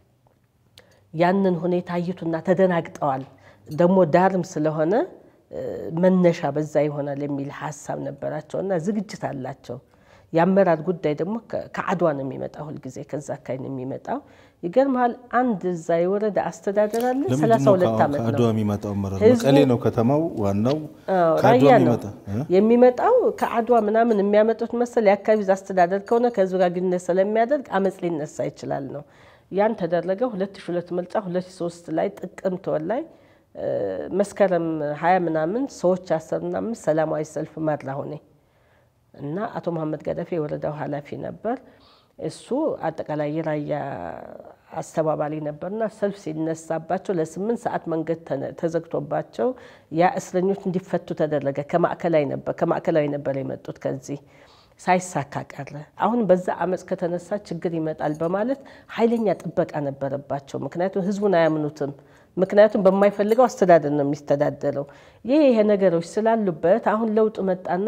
ያንን ሁኔታ አዩቱና ተደናግጠዋል። ደግሞ ዳርም ስለሆነ መነሻ በዛ ይሆናል የሚል ሀሳብ ነበራቸው እና ዝግጅት አላቸው። የአመራር ጉዳይ ደግሞ ከአድዋ ነው የሚመጣው፣ ሁልጊዜ ከዛ አካባቢ ነው የሚመጣው። ይገርምሃል፣ አንድ እዛ የወረዳ አስተዳደር አለ። ሰላሳ ሁለት ዓመት ነው ከአድዋ የሚመጣው አመራር ህዝቡ- መቀሌ ነው ከተማው ዋናው አዎ፣ ከአድዋ ራያ ነው የሚመጣ እ? የሚመጣው ከአድዋ ምናምን የሚያመጡት መሰል የአካባቢ አስተዳደር ከሆነ ከህዝብ ጋር ግንኙነት ስለሚያደርግ አመፅ ሊነሳ ይችላል ነው። ያን ተደረገ። 2002 ምርጫ 2003 ላይ ጥቅምት ወር ላይ እ፣ መስከረም ሀያ ምናምን ሰዎች አሰሩና አምስት ሰላማዊ ሰልፍ መራሁ እኔ እና አቶ መሐመድ ገደፌ የወረዳው ኃላፊ ነበር። እሱ አጠቃላይ የራያ አስተባባሪ ነበርና ሰልፍ ሲነሳባቸው ለስምንት ሰዓት መንገድ ተነ- ተዘግቶባቸው ያ እስረኞች እንዲፈቱ ተደረገ። ከማዕከላዊ ነበር ከማዕከላዊ ነበር የመጡት ከዚህ ሳይሳካ ቀረ። አሁን በዛ አመፅ ከተነሳ ችግር ይመጣል በማለት ኃይለኛ ጥበቃ ነበረባቸው። ምክንያቱም ህዝቡን አያምኑትም። ምክንያቱም በማይፈልገው አስተዳደር ነው የሚስተዳደረው። ይህ ይሄ ነገሮች ስላሉበት አሁን ለውጥ መጣና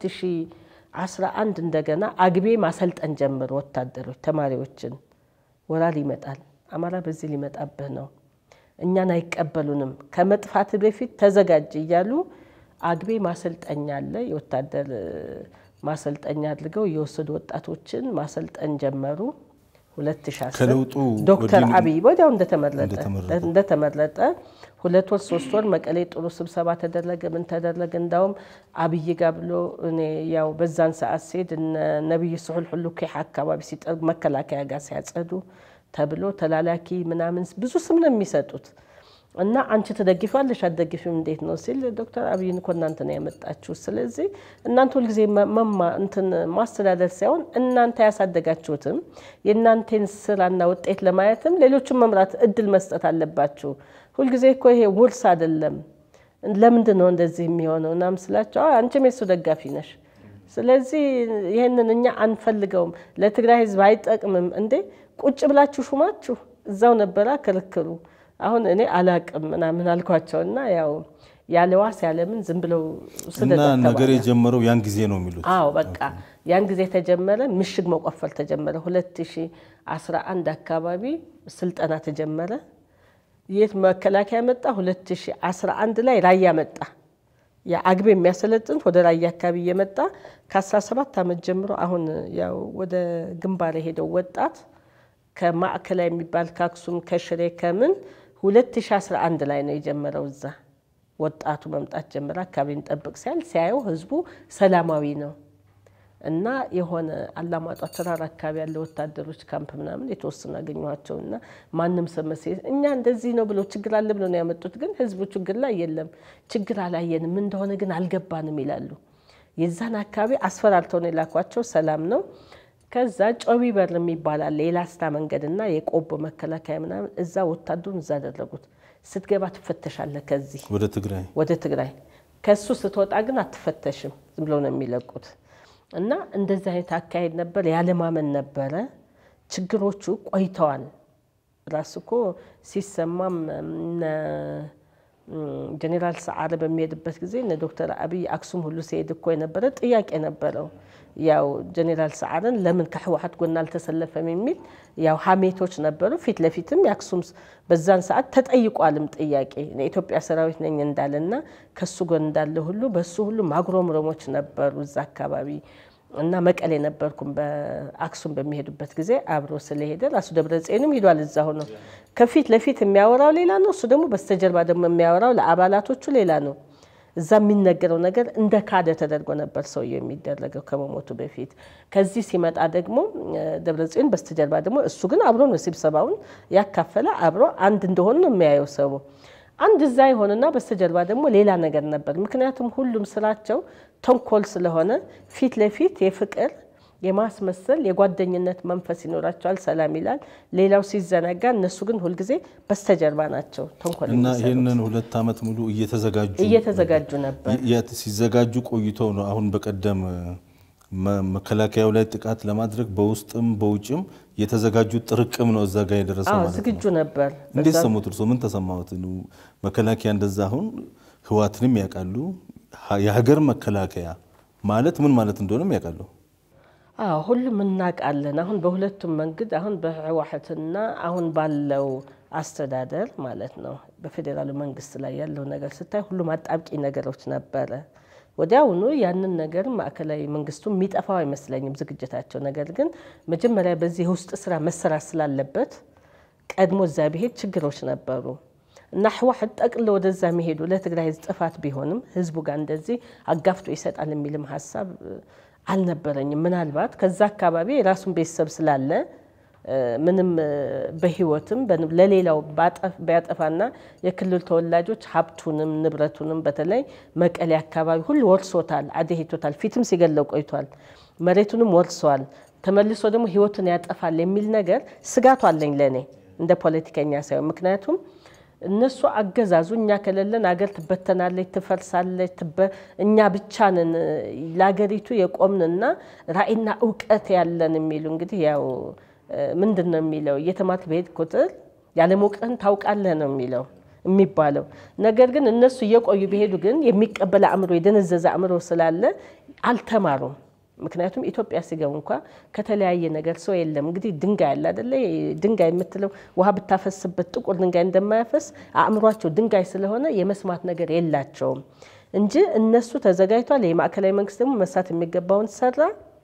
2011 እንደገና አግቤ ማሰልጠን ጀምር ወታደሮች ተማሪዎችን ወራር ይመጣል፣ አማራ በዚህ ሊመጣብህ ነው፣ እኛን አይቀበሉንም፣ ከመጥፋት በፊት ተዘጋጅ እያሉ አግቤ ማሰልጠኛ አለ። የወታደር ማሰልጠኛ አድርገው የወሰዱ ወጣቶችን ማሰልጠን ጀመሩ። 2010 ከለውጡ ዶክተር ወዲህ አብይ ወዲያው እንደተመረጠ እንደተመረጠ እንደተመረጠ ሁለት ወር ሶስት ወር መቀሌ ጥሩ ስብሰባ ተደረገ። ምን ተደረገ? እንዳውም አብይ ጋር ብሎ እኔ ያው በዛን ሰዓት ሲሄድ እነ ነቢይ ስሑል ሁሉ ኪሕ አካባቢ ሲጠርግ መከላከያ ጋር ሲያጸዱ ተብሎ ተላላኪ ምናምን ብዙ ስም ነው የሚሰጡት። እና አንቺ ትደግፊዋለሽ አትደግፊም እንዴት ነው ሲል ዶክተር አብይን እኮ እናንተ ነው ያመጣችሁ። ስለዚህ እናንተ ሁልጊዜ መማ እንትን ማስተዳደር ሳይሆን እናንተ ያሳደጋችሁትም የእናንተን ስራና ውጤት ለማየትም ሌሎችን መምራት እድል መስጠት አለባችሁ። ሁልጊዜ እኮ ይሄ ውርስ አይደለም። ለምንድን ነው እንደዚህ የሚሆነው? እናም ስላቸው "አዎ፣ አንቺም የሱ ደጋፊ ነሽ። ስለዚህ ይህንን እኛ አንፈልገውም፣ ለትግራይ ህዝብ አይጠቅምም። እንዴ ቁጭ ብላችሁ ሹማችሁ እዛው ነበራ ክርክሩ። አሁን እኔ አላቅም ምናምን አልኳቸው እና ያው ያለ ዋስ ያለምን ዝም ብለው እና ስደት ነገር ተባለ። የጀመረው ያን ጊዜ ነው የሚሉት አዎ በቃ ያን ጊዜ ተጀመረ። ምሽግ መቆፈር ተጀመረ። 2011 አካባቢ ስልጠና ተጀመረ። የት መከላከያ መጣ? 2011 ላይ ራያ መጣ። የአግቤ የሚያሰለጥኑት ወደ ራያ አካባቢ እየመጣ ከ17 ዓመት ጀምሮ አሁን ያው ወደ ግንባር የሄደው ወጣት ከማዕከላዊ የሚባል ከአክሱም ከሽሬ ከምን 2011 ላይ ነው የጀመረው እዛ ወጣቱ መምጣት ጀመረ። አካባቢ እንጠብቅ ሲያል ሲያየው ህዝቡ ሰላማዊ ነው እና የሆነ አላማጣ ተራራ አካባቢ ያለ ወታደሮች ካምፕ ምናምን የተወሰኑ አገኘኋቸው እና ማንም ሰመሴ እኛ እንደዚህ ነው ብለው ችግር አለ ብለው ነው ያመጡት። ግን ህዝቡ ችግር ላይ የለም ችግር አላየንም እንደሆነ ግን አልገባንም ይላሉ። የዛን አካባቢ አስፈራርተው ነው የላኳቸው። ሰላም ነው። ከዛ ጮቢ በር የሚባል አለ የላስታ መንገድና የቆቦ መከላከያ ምናምን እዛ ወታደሩን እዛ አደረጉት። ስትገባ ትፈተሻለህ ከዚህ ወደ ትግራይ ወደ ትግራይ ከሱ ስትወጣ ግን አትፈተሽም። ዝም ብለው ነው የሚለቁት። እና እንደዚህ አይነት አካሄድ ነበር። ያለማመን ነበረ። ችግሮቹ ቆይተዋል። ራሱ እኮ ሲሰማም እነ ጀኔራል ሰዓረ በሚሄድበት ጊዜ እነ ዶክተር አብይ አክሱም ሁሉ ሲሄድ እኮ የነበረ ጥያቄ ነበረው። ያው ጀኔራል ሰዓረን ለምን ከህወሓት ጎን አልተሰለፈም የሚል ያው ሀሜቶች ነበሩ። ፊት ለፊትም የአክሱም በዛን ሰዓት ተጠይቋልም ጥያቄ የኢትዮጵያ ሰራዊት ነኝ እንዳለና ከሱ ጎን እንዳለ ሁሉ በሱ ሁሉ ማጉረምረሞች ነበሩ እዛ አካባቢ እና መቀሌ ነበርኩም በአክሱም በሚሄዱበት ጊዜ አብሮ ስለሄደ ራሱ ደብረ ጽዮንም ሂዷል። እዛ ሆኖ ከፊት ለፊት የሚያወራው ሌላ ነው፣ እሱ ደግሞ በስተጀርባ ደግሞ የሚያወራው ለአባላቶቹ ሌላ ነው። እዛ የሚነገረው ነገር እንደ ካደ ተደርጎ ነበር ሰውየው የሚደረገው ከመሞቱ በፊት። ከዚህ ሲመጣ ደግሞ ደብረ ጽዮን በስተጀርባ ደግሞ እሱ ግን አብሮ ነው ስብሰባውን ያካፈለ አብሮ አንድ እንደሆኑ ነው የሚያየው ሰው አንድ እዛ የሆነና በስተጀርባ ደግሞ ሌላ ነገር ነበር። ምክንያቱም ሁሉም ስራቸው ተንኮል ስለሆነ ፊት ለፊት የፍቅር የማስመሰል የጓደኝነት መንፈስ ይኖራቸዋል። ሰላም ይላል፣ ሌላው ሲዘናጋ፣ እነሱ ግን ሁልጊዜ በስተጀርባ ናቸው ተንኮል እና የሚሰሩት። ይህንን ሁለት ዓመት ሙሉ እየተዘጋጁ እየተዘጋጁ ነበር። የ- ሲዘጋጁ ቆይተው ነው አሁን በቀደም መ- መከላከያው ላይ ጥቃት ለማድረግ በውስጥም በውጭም የተዘጋጁ ጥርቅም ነው እዛ ጋር የደረሰው አዎ ማለት ነው። ዝግጁ ነበር። እንዴት በዛ- ሰሙት? እርሶ ምን ተሰማዎት? መከላከያ እንደዛ አሁን ህዋትንም ያውቃሉ። ሀ- የሀገር መከላከያ ማለት ምን ማለት እንደሆነም ያውቃሉ። አዎ ሁሉም እናውቃለን። አሁን በሁለቱም መንገድ አሁን በህወሓትና አሁን ባለው አስተዳደር ማለት ነው በፌዴራሉ መንግስት ላይ ያለው ነገር ስታይ ሁሉም አጣብቂ ነገሮች ነበረ። ወዲያውኑ ያንን ነገር ማዕከላዊ መንግስቱ የሚጠፋው አይመስለኝም ዝግጅታቸው። ነገር ግን መጀመሪያ በዚህ የውስጥ ስራ መሰራት ስላለበት ቀድሞ እዛ ብሄድ ችግሮች ነበሩ እና ህወሓት ጠቅሎ ወደዛ መሄዱ ለትግራይ ህዝብ ጥፋት ቢሆንም ህዝቡ ጋር እንደዚህ አጋፍጦ ይሰጣል የሚልም ሀሳብ እ፣ አልነበረኝም። ምናልባት ከዛ አካባቢ የራሱን ቤተሰብ ስላለ እ፣ ምንም እ፣ በህይወትም በን- ለሌላው ባጠፍ- ቢያጠፋና የክልል ተወላጆች ሀብቱንም ንብረቱንም በተለይ መቀሌ አካባቢ ሁሉ ወርሶታል፣ አደሄቶታል። ፊትም ሲገለው ቆይቷል። መሬቱንም ወርሰዋል። ተመልሶ ደግሞ ህይወቱን ያጠፋል የሚል ነገር ስጋቱ አለኝ ለእኔ እንደ ፖለቲከኛ ሳይሆን ምክንያቱም እነሱ አገዛዙ እኛ ከሌለን አገር ትበተናለች፣ ትፈርሳለች፣ ትበ- እኛ ብቻ ነን ለአገሪቱ የቆምንና ራዕይና እውቀት ያለን የሚሉ እንግዲህ ያው እ፣ ምንድን ነው የሚለው እየተማርክ በሄድ ቁጥር ያለመውቅህን ታውቃለህ ነው የሚለው የሚባለው ነገር ግን እነሱ እየቆዩ ቢሄዱ ግን የሚቀበል አእምሮ የደነዘዘ አእምሮ ስላለ አልተማሩም። ምክንያቱም ኢትዮጵያ ሲገቡ እንኳ ከተለያየ ነገር ሰው የለም። እንግዲህ ድንጋይ አለ አደለ? ድንጋይ የምትለው ውሃ ብታፈስበት ጥቁር ድንጋይ እንደማያፈስ አእምሯቸው ድንጋይ ስለሆነ የመስማት ነገር የላቸውም እንጂ እነሱ ተዘጋጅቷል። የማዕከላዊ መንግስት ደግሞ መስራት የሚገባውን ሰራ።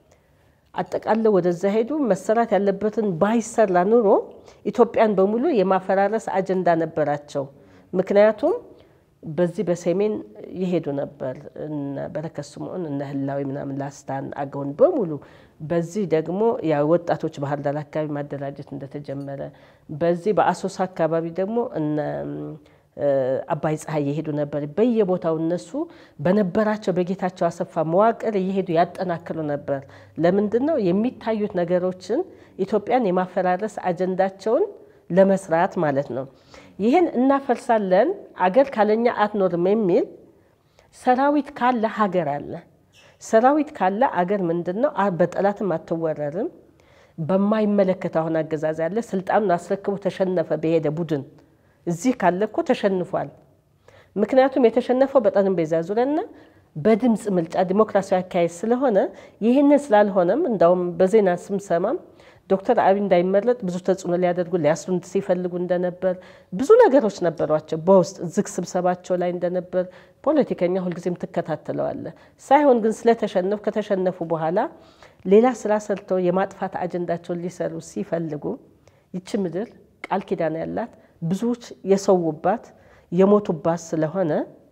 አጠቃለው ወደዛ ሄዱ። መሰራት ያለበትን ባይሰራ ኑሮ ኢትዮጵያን በሙሉ የማፈራረስ አጀንዳ ነበራቸው። ምክንያቱም በዚህ በሰሜን ይሄዱ ነበር እነ በረከት ስምዖን እነ ህላዊ ምናምን ላስታን አገውን በሙሉ በዚህ ደግሞ ያው ወጣቶች ባህር ዳር አካባቢ ማደራጀት እንደተጀመረ በዚህ በአሶሳ አካባቢ ደግሞ እነ እ፣ አባይ ፀሐይ እየሄዱ ነበር። በየቦታው እነሱ በነበራቸው በጌታቸው አሰፋ መዋቅር እየሄዱ ያጠናክሩ ነበር። ለምንድን ነው የሚታዩት ነገሮችን ኢትዮጵያን የማፈራረስ አጀንዳቸውን ለመስራት ማለት ነው። ይህን እናፈርሳለን፣ አገር ካለኛ አትኖርም የሚል ሰራዊት ካለ ሀገር አለ። ሰራዊት ካለ አገር ምንድን ነው? አ- በጠላትም አትወረርም። በማይመለከት አሁን አገዛዝ ያለ ስልጣኑን አስረክቦ ተሸነፈ በሄደ ቡድን እዚህ ካለ እኮ ተሸንፏል። ምክንያቱም የተሸነፈው በጠረጴዛ ዙሪያና በድምፅ ምልጫ ዲሞክራሲያዊ አካሄድ ስለሆነ ይህንን ስላልሆነም እንዳውም በዜና ስምሰማም ዶክተር አብይ እንዳይመረጥ ብዙ ተጽዕኖ ሊያደርጉ ሊያስሩ ሲፈልጉ እንደነበር ብዙ ነገሮች ነበሯቸው። በውስጥ ዝግ ስብሰባቸው ላይ እንደነበር ፖለቲከኛ ሁልጊዜም ትከታተለዋለ። ሳይሆን ግን ስለተሸነፉ ከተሸነፉ በኋላ ሌላ ስራ ሰርተው የማጥፋት አጀንዳቸውን ሊሰሩ ሲፈልጉ ይቺ ምድር ቃል ኪዳን ያላት ብዙዎች የሰውባት የሞቱባት ስለሆነ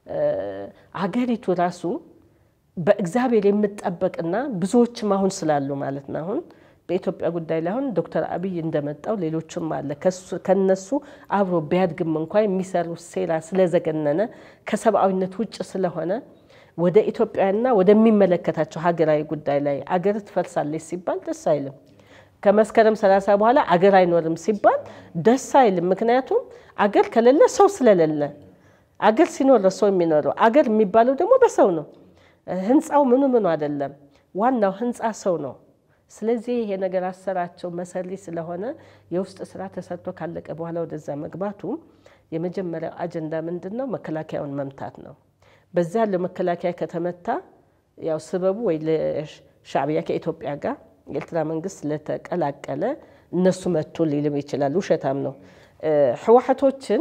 አገሪቱ ራሱ በእግዚአብሔር የምጠበቅና ብዙዎችም አሁን ስላሉ ማለት ነው አሁን በኢትዮጵያ ጉዳይ ላይ አሁን ዶክተር አብይ እንደመጣው ሌሎችም አለ ከነሱ አብሮ ቢያድግም እንኳ የሚሰሩ ሴራ ስለዘገነነ ከሰብአዊነት ውጭ ስለሆነ ወደ ኢትዮጵያና ወደሚመለከታቸው ሀገራዊ ጉዳይ ላይ አገር ትፈርሳለች ሲባል ደስ አይልም። ከመስከረም ሰላሳ በኋላ አገር አይኖርም ሲባል ደስ አይልም። ምክንያቱም አገር ከሌለ ሰው ስለሌለ፣ አገር ሲኖር ሰው የሚኖረው አገር የሚባለው ደግሞ በሰው ነው። ህንፃው ምኑ ምኑ አይደለም፣ ዋናው ህንፃ ሰው ነው። ስለዚህ ይሄ ነገር አሰራቸው መሰሪ ስለሆነ የውስጥ ስራ ተሰርቶ ካለቀ በኋላ ወደዛ መግባቱ የመጀመሪያው አጀንዳ ምንድን ነው? መከላከያውን መምታት ነው። በዚያ ያለው መከላከያ ከተመታ ያው ስበቡ ወይ ለሻዕቢያ ከኢትዮጵያ ጋር የኤርትራ መንግስት ስለተቀላቀለ እነሱ መቱ ሊልም ይችላል። ውሸታም ነው። ህወሓቶችን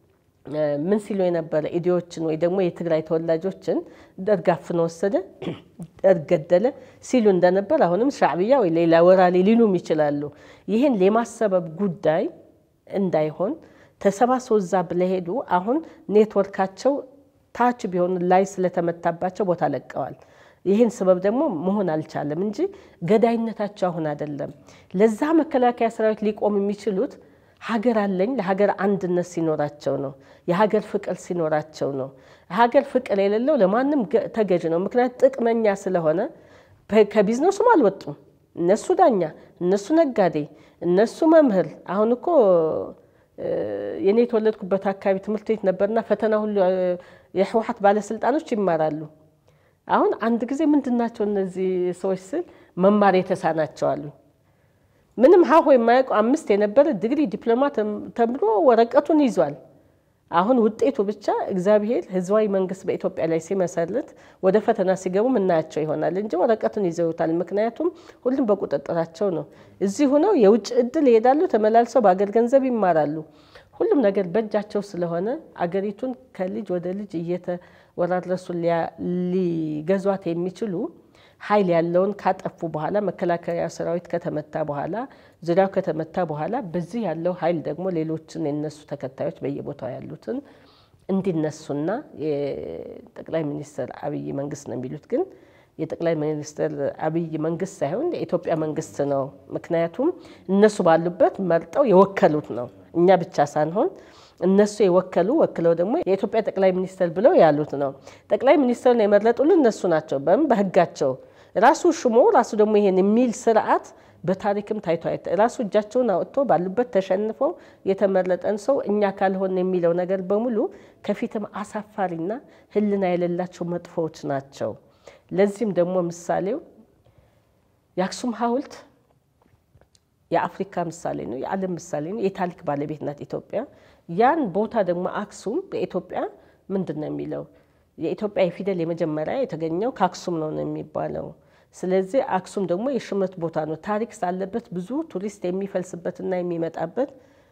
ምን ሲሉ የነበረ ኢዲዎችን ወይ ደግሞ የትግራይ ተወላጆችን ደርግ አፍኖ ወሰደ፣ ደርግ ገደለ ሲሉ እንደነበር አሁንም ሻዕብያ ወይ ሌላ ወራሌ ሊሉም ይችላሉ። ይህን የማሰበብ ጉዳይ እንዳይሆን ተሰባስበው እዛ ብለሄዱ አሁን ኔትወርካቸው ታች ቢሆኑ ላይ ስለተመታባቸው ቦታ ለቀዋል። ይህን ስበብ ደግሞ መሆን አልቻለም እንጂ ገዳይነታቸው አሁን አይደለም። ለዛ መከላከያ ሰራዊት ሊቆም የሚችሉት ሀገር አለኝ ለሀገር አንድነት ሲኖራቸው ነው። የሀገር ፍቅር ሲኖራቸው ነው። ሀገር ፍቅር የሌለው ለማንም ተገዥ ነው። ምክንያት ጥቅመኛ ስለሆነ ከቢዝነሱም አልወጡም። እነሱ ዳኛ፣ እነሱ ነጋዴ፣ እነሱ መምህር። አሁን እኮ የኔ የተወለድኩበት አካባቢ ትምህርት ቤት ነበርና ፈተና ሁሉ የህወሓት ባለስልጣኖች ይማራሉ። አሁን አንድ ጊዜ ምንድናቸው እነዚህ ሰዎች ስል መማር የተሳናቸው አሉ። ምንም ሀሁ የማያውቁ አምስት የነበረ ዲግሪ ዲፕሎማ ተምሮ ወረቀቱን ይዟል። አሁን ውጤቱ ብቻ እግዚአብሔር ህዝባዊ መንግስት በኢትዮጵያ ላይ ሲመሰርት ወደ ፈተና ሲገቡ ምናያቸው ይሆናል እንጂ ወረቀቱን ይዘውታል። ምክንያቱም ሁሉም በቁጥጥራቸው ነው። እዚህ ሆነው የውጭ እድል ይሄዳሉ፣ ተመላልሰው በአገር ገንዘብ ይማራሉ። ሁሉም ነገር በእጃቸው ስለሆነ አገሪቱን ከልጅ ወደ ልጅ እየተወራረሱ ሊገዟት የሚችሉ ኃይል ያለውን ካጠፉ በኋላ መከላከያ ሰራዊት ከተመታ በኋላ ዙሪያው ከተመታ በኋላ በዚህ ያለው ኃይል ደግሞ ሌሎችን የነሱ ተከታዮች በየቦታው ያሉትን እንዲነሱና የጠቅላይ ሚኒስትር አብይ መንግስት ነው የሚሉት ግን የጠቅላይ ሚኒስትር አብይ መንግስት ሳይሆን የኢትዮጵያ መንግስት ነው። ምክንያቱም እነሱ ባሉበት መርጠው የወከሉት ነው። እኛ ብቻ ሳንሆን እነሱ የወከሉ ወክለው ደግሞ የኢትዮጵያ ጠቅላይ ሚኒስትር ብለው ያሉት ነው። ጠቅላይ ሚኒስትሩን የመረጡልን እነሱ ናቸው። በምን በህጋቸው ራሱ ሽሞ ራሱ ደግሞ ይሄን የሚል ስርዓት በታሪክም ታይቶ ራሱ እጃቸውን አውጥቶ ባሉበት ተሸንፈው የተመረጠን ሰው እኛ ካልሆን የሚለው ነገር በሙሉ ከፊትም አሳፋሪና ሕሊና የሌላቸው መጥፎዎች ናቸው። ለዚህም ደግሞ ምሳሌው የአክሱም ሐውልት የአፍሪካ ምሳሌ ነው፣ የዓለም ምሳሌ ነው፣ የታሪክ ባለቤት ናት ኢትዮጵያ። ያን ቦታ ደግሞ አክሱም በኢትዮጵያ ምንድን ነው የሚለው የኢትዮጵያ የፊደል የመጀመሪያ የተገኘው ከአክሱም ነው ነው የሚባለው። ስለዚህ አክሱም ደግሞ የሹመት ቦታ ነው። ታሪክ ሳለበት ብዙ ቱሪስት የሚፈልስበትና የሚመጣበት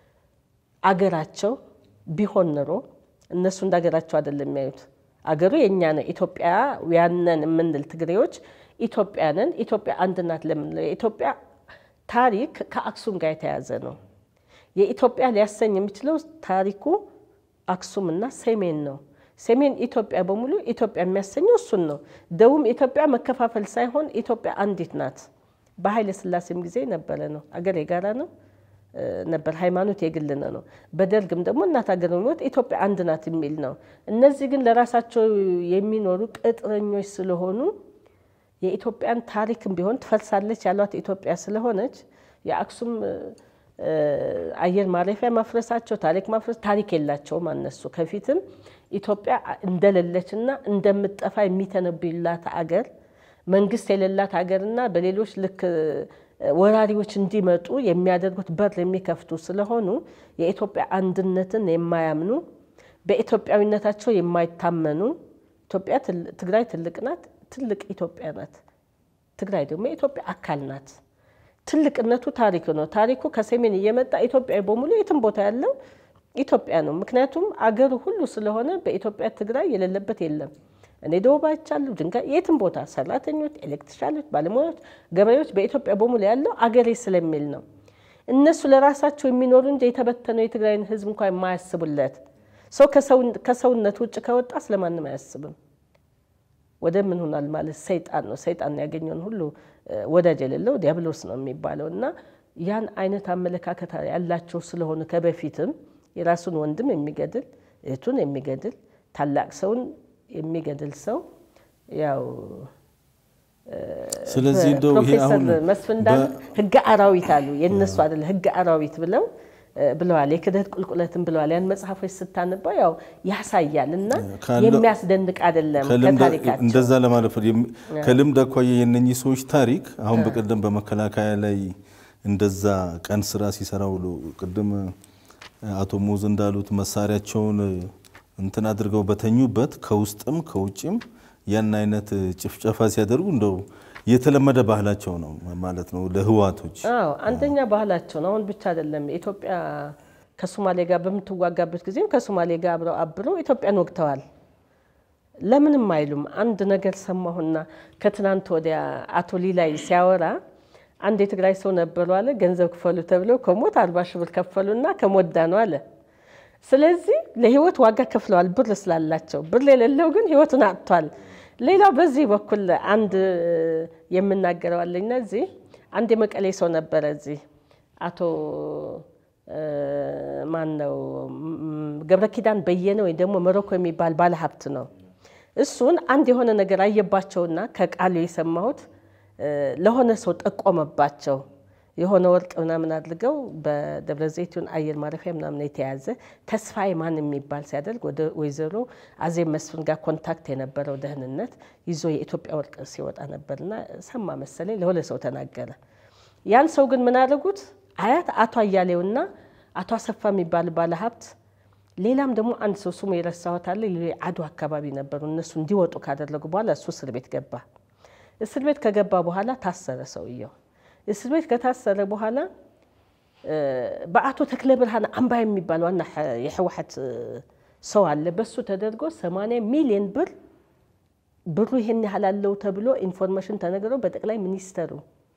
አገራቸው ቢሆን ኖሮ እነሱ እንደ አገራቸው አይደለም የሚያዩት። አገሩ የእኛ ነው። ኢትዮጵያውያንን የምንል ትግሬዎች ኢትዮጵያንን ኢትዮጵያ አንድ ናት ለምንለው የኢትዮጵያ ታሪክ ከአክሱም ጋር የተያዘ ነው። የኢትዮጵያ ሊያሰኝ የሚችለው ታሪኩ አክሱምና ሰሜን ነው። ሰሜን ኢትዮጵያ በሙሉ ኢትዮጵያ የሚያሰኘው እሱን ነው። ደቡብ ኢትዮጵያ መከፋፈል ሳይሆን ኢትዮጵያ አንዲት ናት። በኃይለ ሥላሴም ጊዜ ነበረ ነው። አገር የጋራ ነው ነበር፣ ሃይማኖት የግል ነው። በደርግም ደግሞ እናት ሀገር የሚወጥ ኢትዮጵያ አንድ ናት የሚል ነው። እነዚህ ግን ለራሳቸው የሚኖሩ ቅጥረኞች ስለሆኑ የኢትዮጵያን ታሪክም ቢሆን ትፈርሳለች ያሏት ኢትዮጵያ ስለሆነች የአክሱም አየር ማረፊያ ማፍረሳቸው ታሪክ ማፍረስ ታሪክ የላቸውም። አነሱ ከፊትም ኢትዮጵያ እንደሌለችና እንደምጠፋ የሚተነብዩላት አገር መንግስት የሌላት ሀገርና በሌሎች ልክ ወራሪዎች እንዲመጡ የሚያደርጉት በር የሚከፍቱ ስለሆኑ የኢትዮጵያ አንድነትን የማያምኑ በኢትዮጵያዊነታቸው የማይታመኑ ኢትዮጵያ ትግራይ ትልቅ ናት፣ ትልቅ ኢትዮጵያ ናት። ትግራይ ደግሞ የኢትዮጵያ አካል ናት። ትልቅነቱ ታሪክ ነው። ታሪኩ ከሰሜን እየመጣ ኢትዮጵያ በሙሉ የትም ቦታ ያለው ኢትዮጵያ ነው። ምክንያቱም አገሩ ሁሉ ስለሆነ በኢትዮጵያ ትግራይ የሌለበት የለም። እኔ ደቡብ አይቻለሁ፣ ድንጋይ የትም ቦታ ሰራተኞች፣ ኤሌክትሪሻሎች፣ ባለሙያዎች፣ ገበሬዎች በኢትዮጵያ በሙሉ ያለው አገሬ ስለሚል ነው። እነሱ ለራሳቸው የሚኖሩ እንጂ የተበተነው የትግራይን ሕዝብ እንኳ የማያስቡለት ሰው ከሰውነት ውጭ ከወጣ ስለማንም አያስብም። ወደ ምን ሆናል ማለት ሰይጣን ነው። ሰይጣን ያገኘውን ሁሉ ወዳጅ የሌለው ዲያብሎስ ነው የሚባለው እና ያን አይነት አመለካከት ያላቸው ስለሆነ ከበፊትም የራሱን ወንድም የሚገድል እህቱን የሚገድል ታላቅ ሰውን የሚገድል ሰው ያው ስለዚህ እንደው ይሄ ፕሮፌሰር አሁን መስፍን እንዳሉ ህገ አራዊት አሉ የእነሱ አይደለ ህገ አራዊት ብለው ብለዋል። የክደት ቁልቁለትን ብለዋል። ያን መጽሐፎች ስታነባው ያው ያሳያል እና ካለው- የሚያስደንቅ አይደለም ከልምድ ከታሪካቸው እንደዛ ለማለት ነው። የሚ- ከልምድ አኳያ የነኚህ ሰዎች ታሪክ አሁን በቀደም በመከላከያ ላይ እንደዛ ቀን ስራ ሲሰራ ውሎ ቅድም አቶ ሙዝ እንዳሉት መሳሪያቸውን እንትን አድርገው በተኙበት ከውስጥም ከውጭም ያን አይነት ጭፍጨፋ ሲያደርጉ እንደው የተለመደ ባህላቸው ነው ማለት ነው ለህዋቶች። አዎ አንደኛ ባህላቸው ነው። አሁን ብቻ አይደለም ኢትዮጵያ ከሶማሌ ጋር በምትዋጋበት ጊዜም ከሶማሌ ጋር አብረው አብረው ኢትዮጵያን ወግተዋል። ለምንም አይሉም። አንድ ነገር ሰማሁና ከትናንት ወዲያ አቶ ሊላይ ሲያወራ አንድ የትግራይ ሰው ነበሩ አለ። ገንዘብ ክፈሉ ተብለው ከሞት አርባ ሺህ ብር ከፈሉና ከሞት ዳኑ አለ። ስለዚህ ለህይወት ዋጋ ከፍለዋል፣ ብር ስላላቸው። ብር የሌለው ግን ህይወቱን አጥቷል። ሌላው በዚህ በኩል አንድ የምናገረው አለኝና እዚህ አንድ የመቀሌ ሰው ነበረ እዚህ አቶ ማን ነው ገብረ ኪዳን በየነ ወይ ደግሞ መሮኮ የሚባል ባለሀብት ነው። እሱን አንድ የሆነ ነገር አየባቸውና ከቃሉ የሰማሁት ለሆነ ሰው ጠቆመባቸው። የሆነ ወርቅ ምናምን አድርገው በደብረ ዘይቱን አየር ማረፊያ ምናምን የተያዘ ተስፋዬ ማን የሚባል ሲያደርግ ወደ ወይዘሮ አዜብ መስፍን ጋር ኮንታክት የነበረው ደህንነት ይዞ የኢትዮጵያ ወርቅ ሲወጣ ነበርና ሰማ መሰለኝ ለሆነ ሰው ተናገረ። ያን ሰው ግን ምን አደረጉት? አያት አቶ አያሌውና አቶ አሰፋ የሚባል ባለሀብት ሌላም ደግሞ አንድ ሰው ስሙ የረሳሁት አለ አዱ አካባቢ ነበሩ። እነሱ እንዲወጡ ካደረጉ በኋላ እሱ እስር ቤት ገባ። እስር ቤት ከገባ በኋላ ታሰረ ሰውየው። እስር ቤት ከታሰረ በኋላ በአቶ ተክለ ብርሃን አምባ የሚባል ዋና የህወሓት ሰው አለ። በሱ ተደርጎ 80 ሚሊዮን ብር ብሩ ይሄን ያህል አለው ተብሎ ኢንፎርሜሽን ተነግረው በጠቅላይ ሚኒስተሩ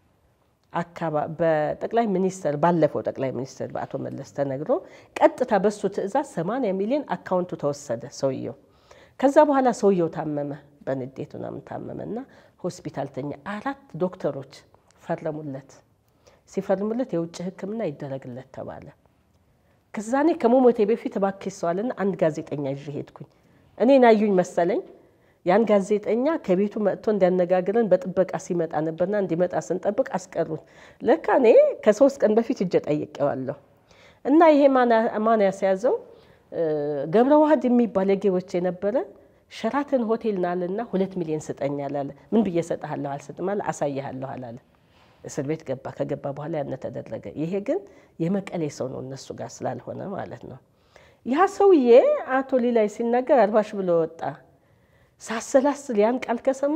በጠቅላይ ሚኒስተር ባለፈው ጠቅላይ ሚኒስተር በአቶ መለስ ተነግሮ ቀጥታ በሱ ትዕዛዝ 80 ሚሊዮን አካውንቱ ተወሰደ ሰውየው። ከዛ በኋላ ሰውየው ታመመ፣ በንዴት ምናምን ታመመና ሆስፒታል ተኛ። አራት ዶክተሮች ፈረሙለት። ሲፈርሙለት የውጭ ሕክምና ይደረግለት ተባለ። ከዛኔ ከመሞቴ በፊት እባክህ ሰዋልና አንድ ጋዜጠኛ ይዤ ሄድኩኝ። እኔን አዩኝ መሰለኝ። ያን ጋዜጠኛ ከቤቱ መጥቶ እንዲያነጋግረን በጥበቃ ሲመጣ ነበርና እንዲመጣ ስንጠብቅ አስቀሩት። ለካ እኔ ከሶስት ቀን በፊት እጀ ጠይቄዋለሁ። እና ይሄ ማን ያስያዘው ገብረ ዋህድ የሚባል የጌቦች የነበረ ሸራተን ሆቴል ናልና ሁለት ሚሊዮን ስጠኛል አለ። ምን ብዬ እሰጥሃለሁ? አልሰጥም አለ። አሳይሃለሁ አላለ። እስር ቤት ገባ። ከገባ በኋላ ያነ ተደረገ። ይሄ ግን የመቀሌ ሰው ነው እነሱ ጋር ስላልሆነ ማለት ነው። ያ ሰውዬ አቶ ሊላይ ሲናገር አርባሽ ብሎ ወጣ። ሳሰላስል ያን ቃል ከሰማ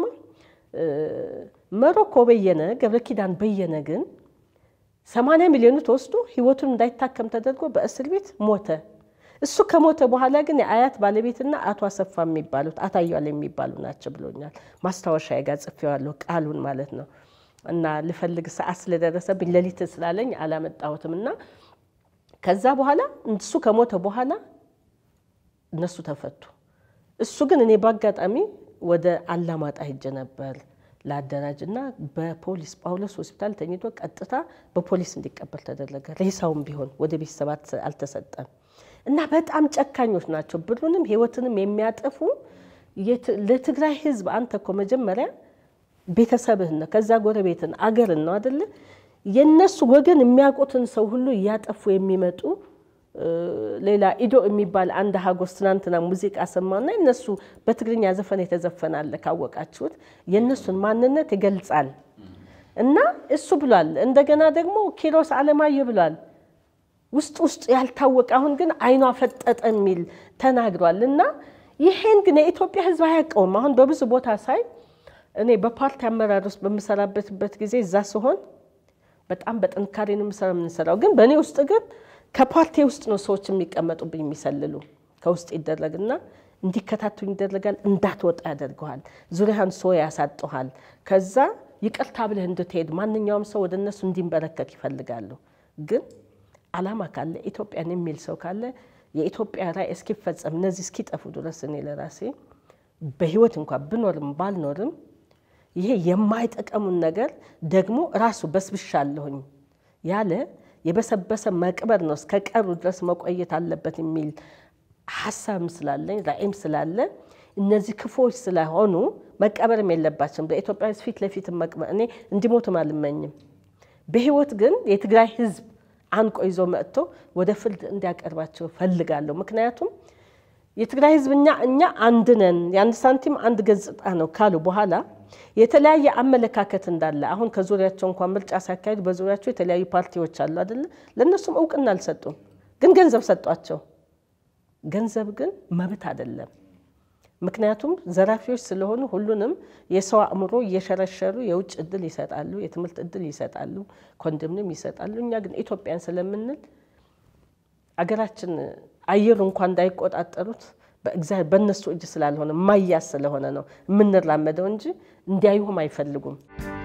መሮኮ በየነ ገብረ ኪዳን በየነ ግን ሰማንያ ሚሊዮኑ ተወስዶ ህይወቱን እንዳይታከም ተደርጎ በእስር ቤት ሞተ። እሱ ከሞተ በኋላ ግን የአያት ባለቤትና አቶ አሰፋ የሚባሉት አታያል የሚባሉ ናቸው ብሎኛል። ማስታወሻ ጋር ጽፌዋለሁ ቃሉን ማለት ነው። እና ልፈልግ ሰዓት ስለደረሰብኝ ሌሊት ስላለኝ አላመጣሁትም። እና ከዛ በኋላ እሱ ከሞተ በኋላ እነሱ ተፈቱ። እሱ ግን እኔ በአጋጣሚ ወደ አላማጣ ሄጄ ነበር ለአደራጅ እና በፖሊስ ጳውሎስ ሆስፒታል ተኝቶ ቀጥታ በፖሊስ እንዲቀበል ተደረገ። ሬሳውም ቢሆን ወደ ቤተሰባት አልተሰጠም። እና በጣም ጨካኞች ናቸው። ብሩንም ህይወትንም የሚያጠፉ ለትግራይ ህዝብ አንተ እኮ መጀመሪያ ቤተሰብህን ነው፣ ከዛ ጎረቤትን አገርን ነው አደለ? የእነሱ ወገን የሚያውቁትን ሰው ሁሉ እያጠፉ የሚመጡ ሌላ ኢዶ የሚባል አንድ ሀጎስ ትናንትና ሙዚቃ ሰማና የነሱ በትግርኛ ዘፈን የተዘፈናለ ካወቃችሁት የእነሱን ማንነት ይገልጻል። እና እሱ ብሏል። እንደገና ደግሞ ኪሮስ አለማየሁ ብሏል። ውስጥ ውስጥ ያልታወቀ አሁን ግን አይኗ ፈጠጠ የሚል ተናግሯል። እና ይሄን ግን የኢትዮጵያ ህዝብ አያውቀውም። አሁን በብዙ ቦታ ሳይ እኔ በፓርቲ አመራር ውስጥ በምሰራበትበት ጊዜ እዛ ሲሆን በጣም በጥንካሬ ነው የምሰራው የምንሰራው ግን በእኔ ውስጥ ግን ከፓርቲ ውስጥ ነው ሰዎች የሚቀመጡብኝ የሚሰልሉ ከውስጥ ይደረግና እንዲከታተሉ ይደረጋል። እንዳትወጣ ያደርገዋል። ዙሪያህን ሰው ያሳጠሃል። ከዛ ይቅርታ ብለህ እንድትሄድ ማንኛውም ሰው ወደ እነሱ እንዲንበረከክ ይፈልጋሉ። ግን አላማ ካለ ኢትዮጵያን የሚል ሰው ካለ የኢትዮጵያ ራዕይ እስኪፈጸም እነዚህ እስኪጠፉ ድረስ እኔ ለራሴ በህይወት እንኳን ብኖርም ባልኖርም ይሄ የማይጠቀሙን ነገር ደግሞ ራሱ በስብሻለሁኝ ያለ የበሰበሰ መቅበር ነው እስከ ቀሩ ድረስ መቆየት አለበት የሚል ሀሳብም ስላለኝ ራዕይም ስላለ እነዚህ ክፉዎች ስለሆኑ መቀበርም የለባቸውም። በኢትዮጵያ ሕዝብ ፊት ለፊት መቅበር እኔ እንዲሞትም አልመኝም። በህይወት ግን የትግራይ ህዝብ አንቆ ይዞ መጥቶ ወደ ፍርድ እንዲያቀርባቸው ፈልጋለሁ። ምክንያቱም የትግራይ ህዝብ እኛ እኛ አንድ ነን፣ የአንድ ሳንቲም አንድ ገጽታ ነው ካሉ በኋላ የተለያየ አመለካከት እንዳለ አሁን ከዙሪያቸው እንኳን ምርጫ ሲያካሂዱ በዙሪያቸው የተለያዩ ፓርቲዎች አሉ አይደለ? ለእነሱም እውቅና አልሰጡም፣ ግን ገንዘብ ሰጧቸው። ገንዘብ ግን መብት አይደለም። ምክንያቱም ዘራፊዎች ስለሆኑ ሁሉንም የሰው አእምሮ እየሸረሸሩ የውጭ እድል ይሰጣሉ፣ የትምህርት እድል ይሰጣሉ፣ ኮንዶሚኒየም ይሰጣሉ። እኛ ግን ኢትዮጵያን ስለምንል አገራችን አየሩ እንኳን እንዳይቆጣጠሩት በእግዚአብሔር በእነሱ እጅ ስላልሆነ ማያዝ ስለሆነ ነው የምንራመደው እንጂ እንዲያዩም አይፈልጉም።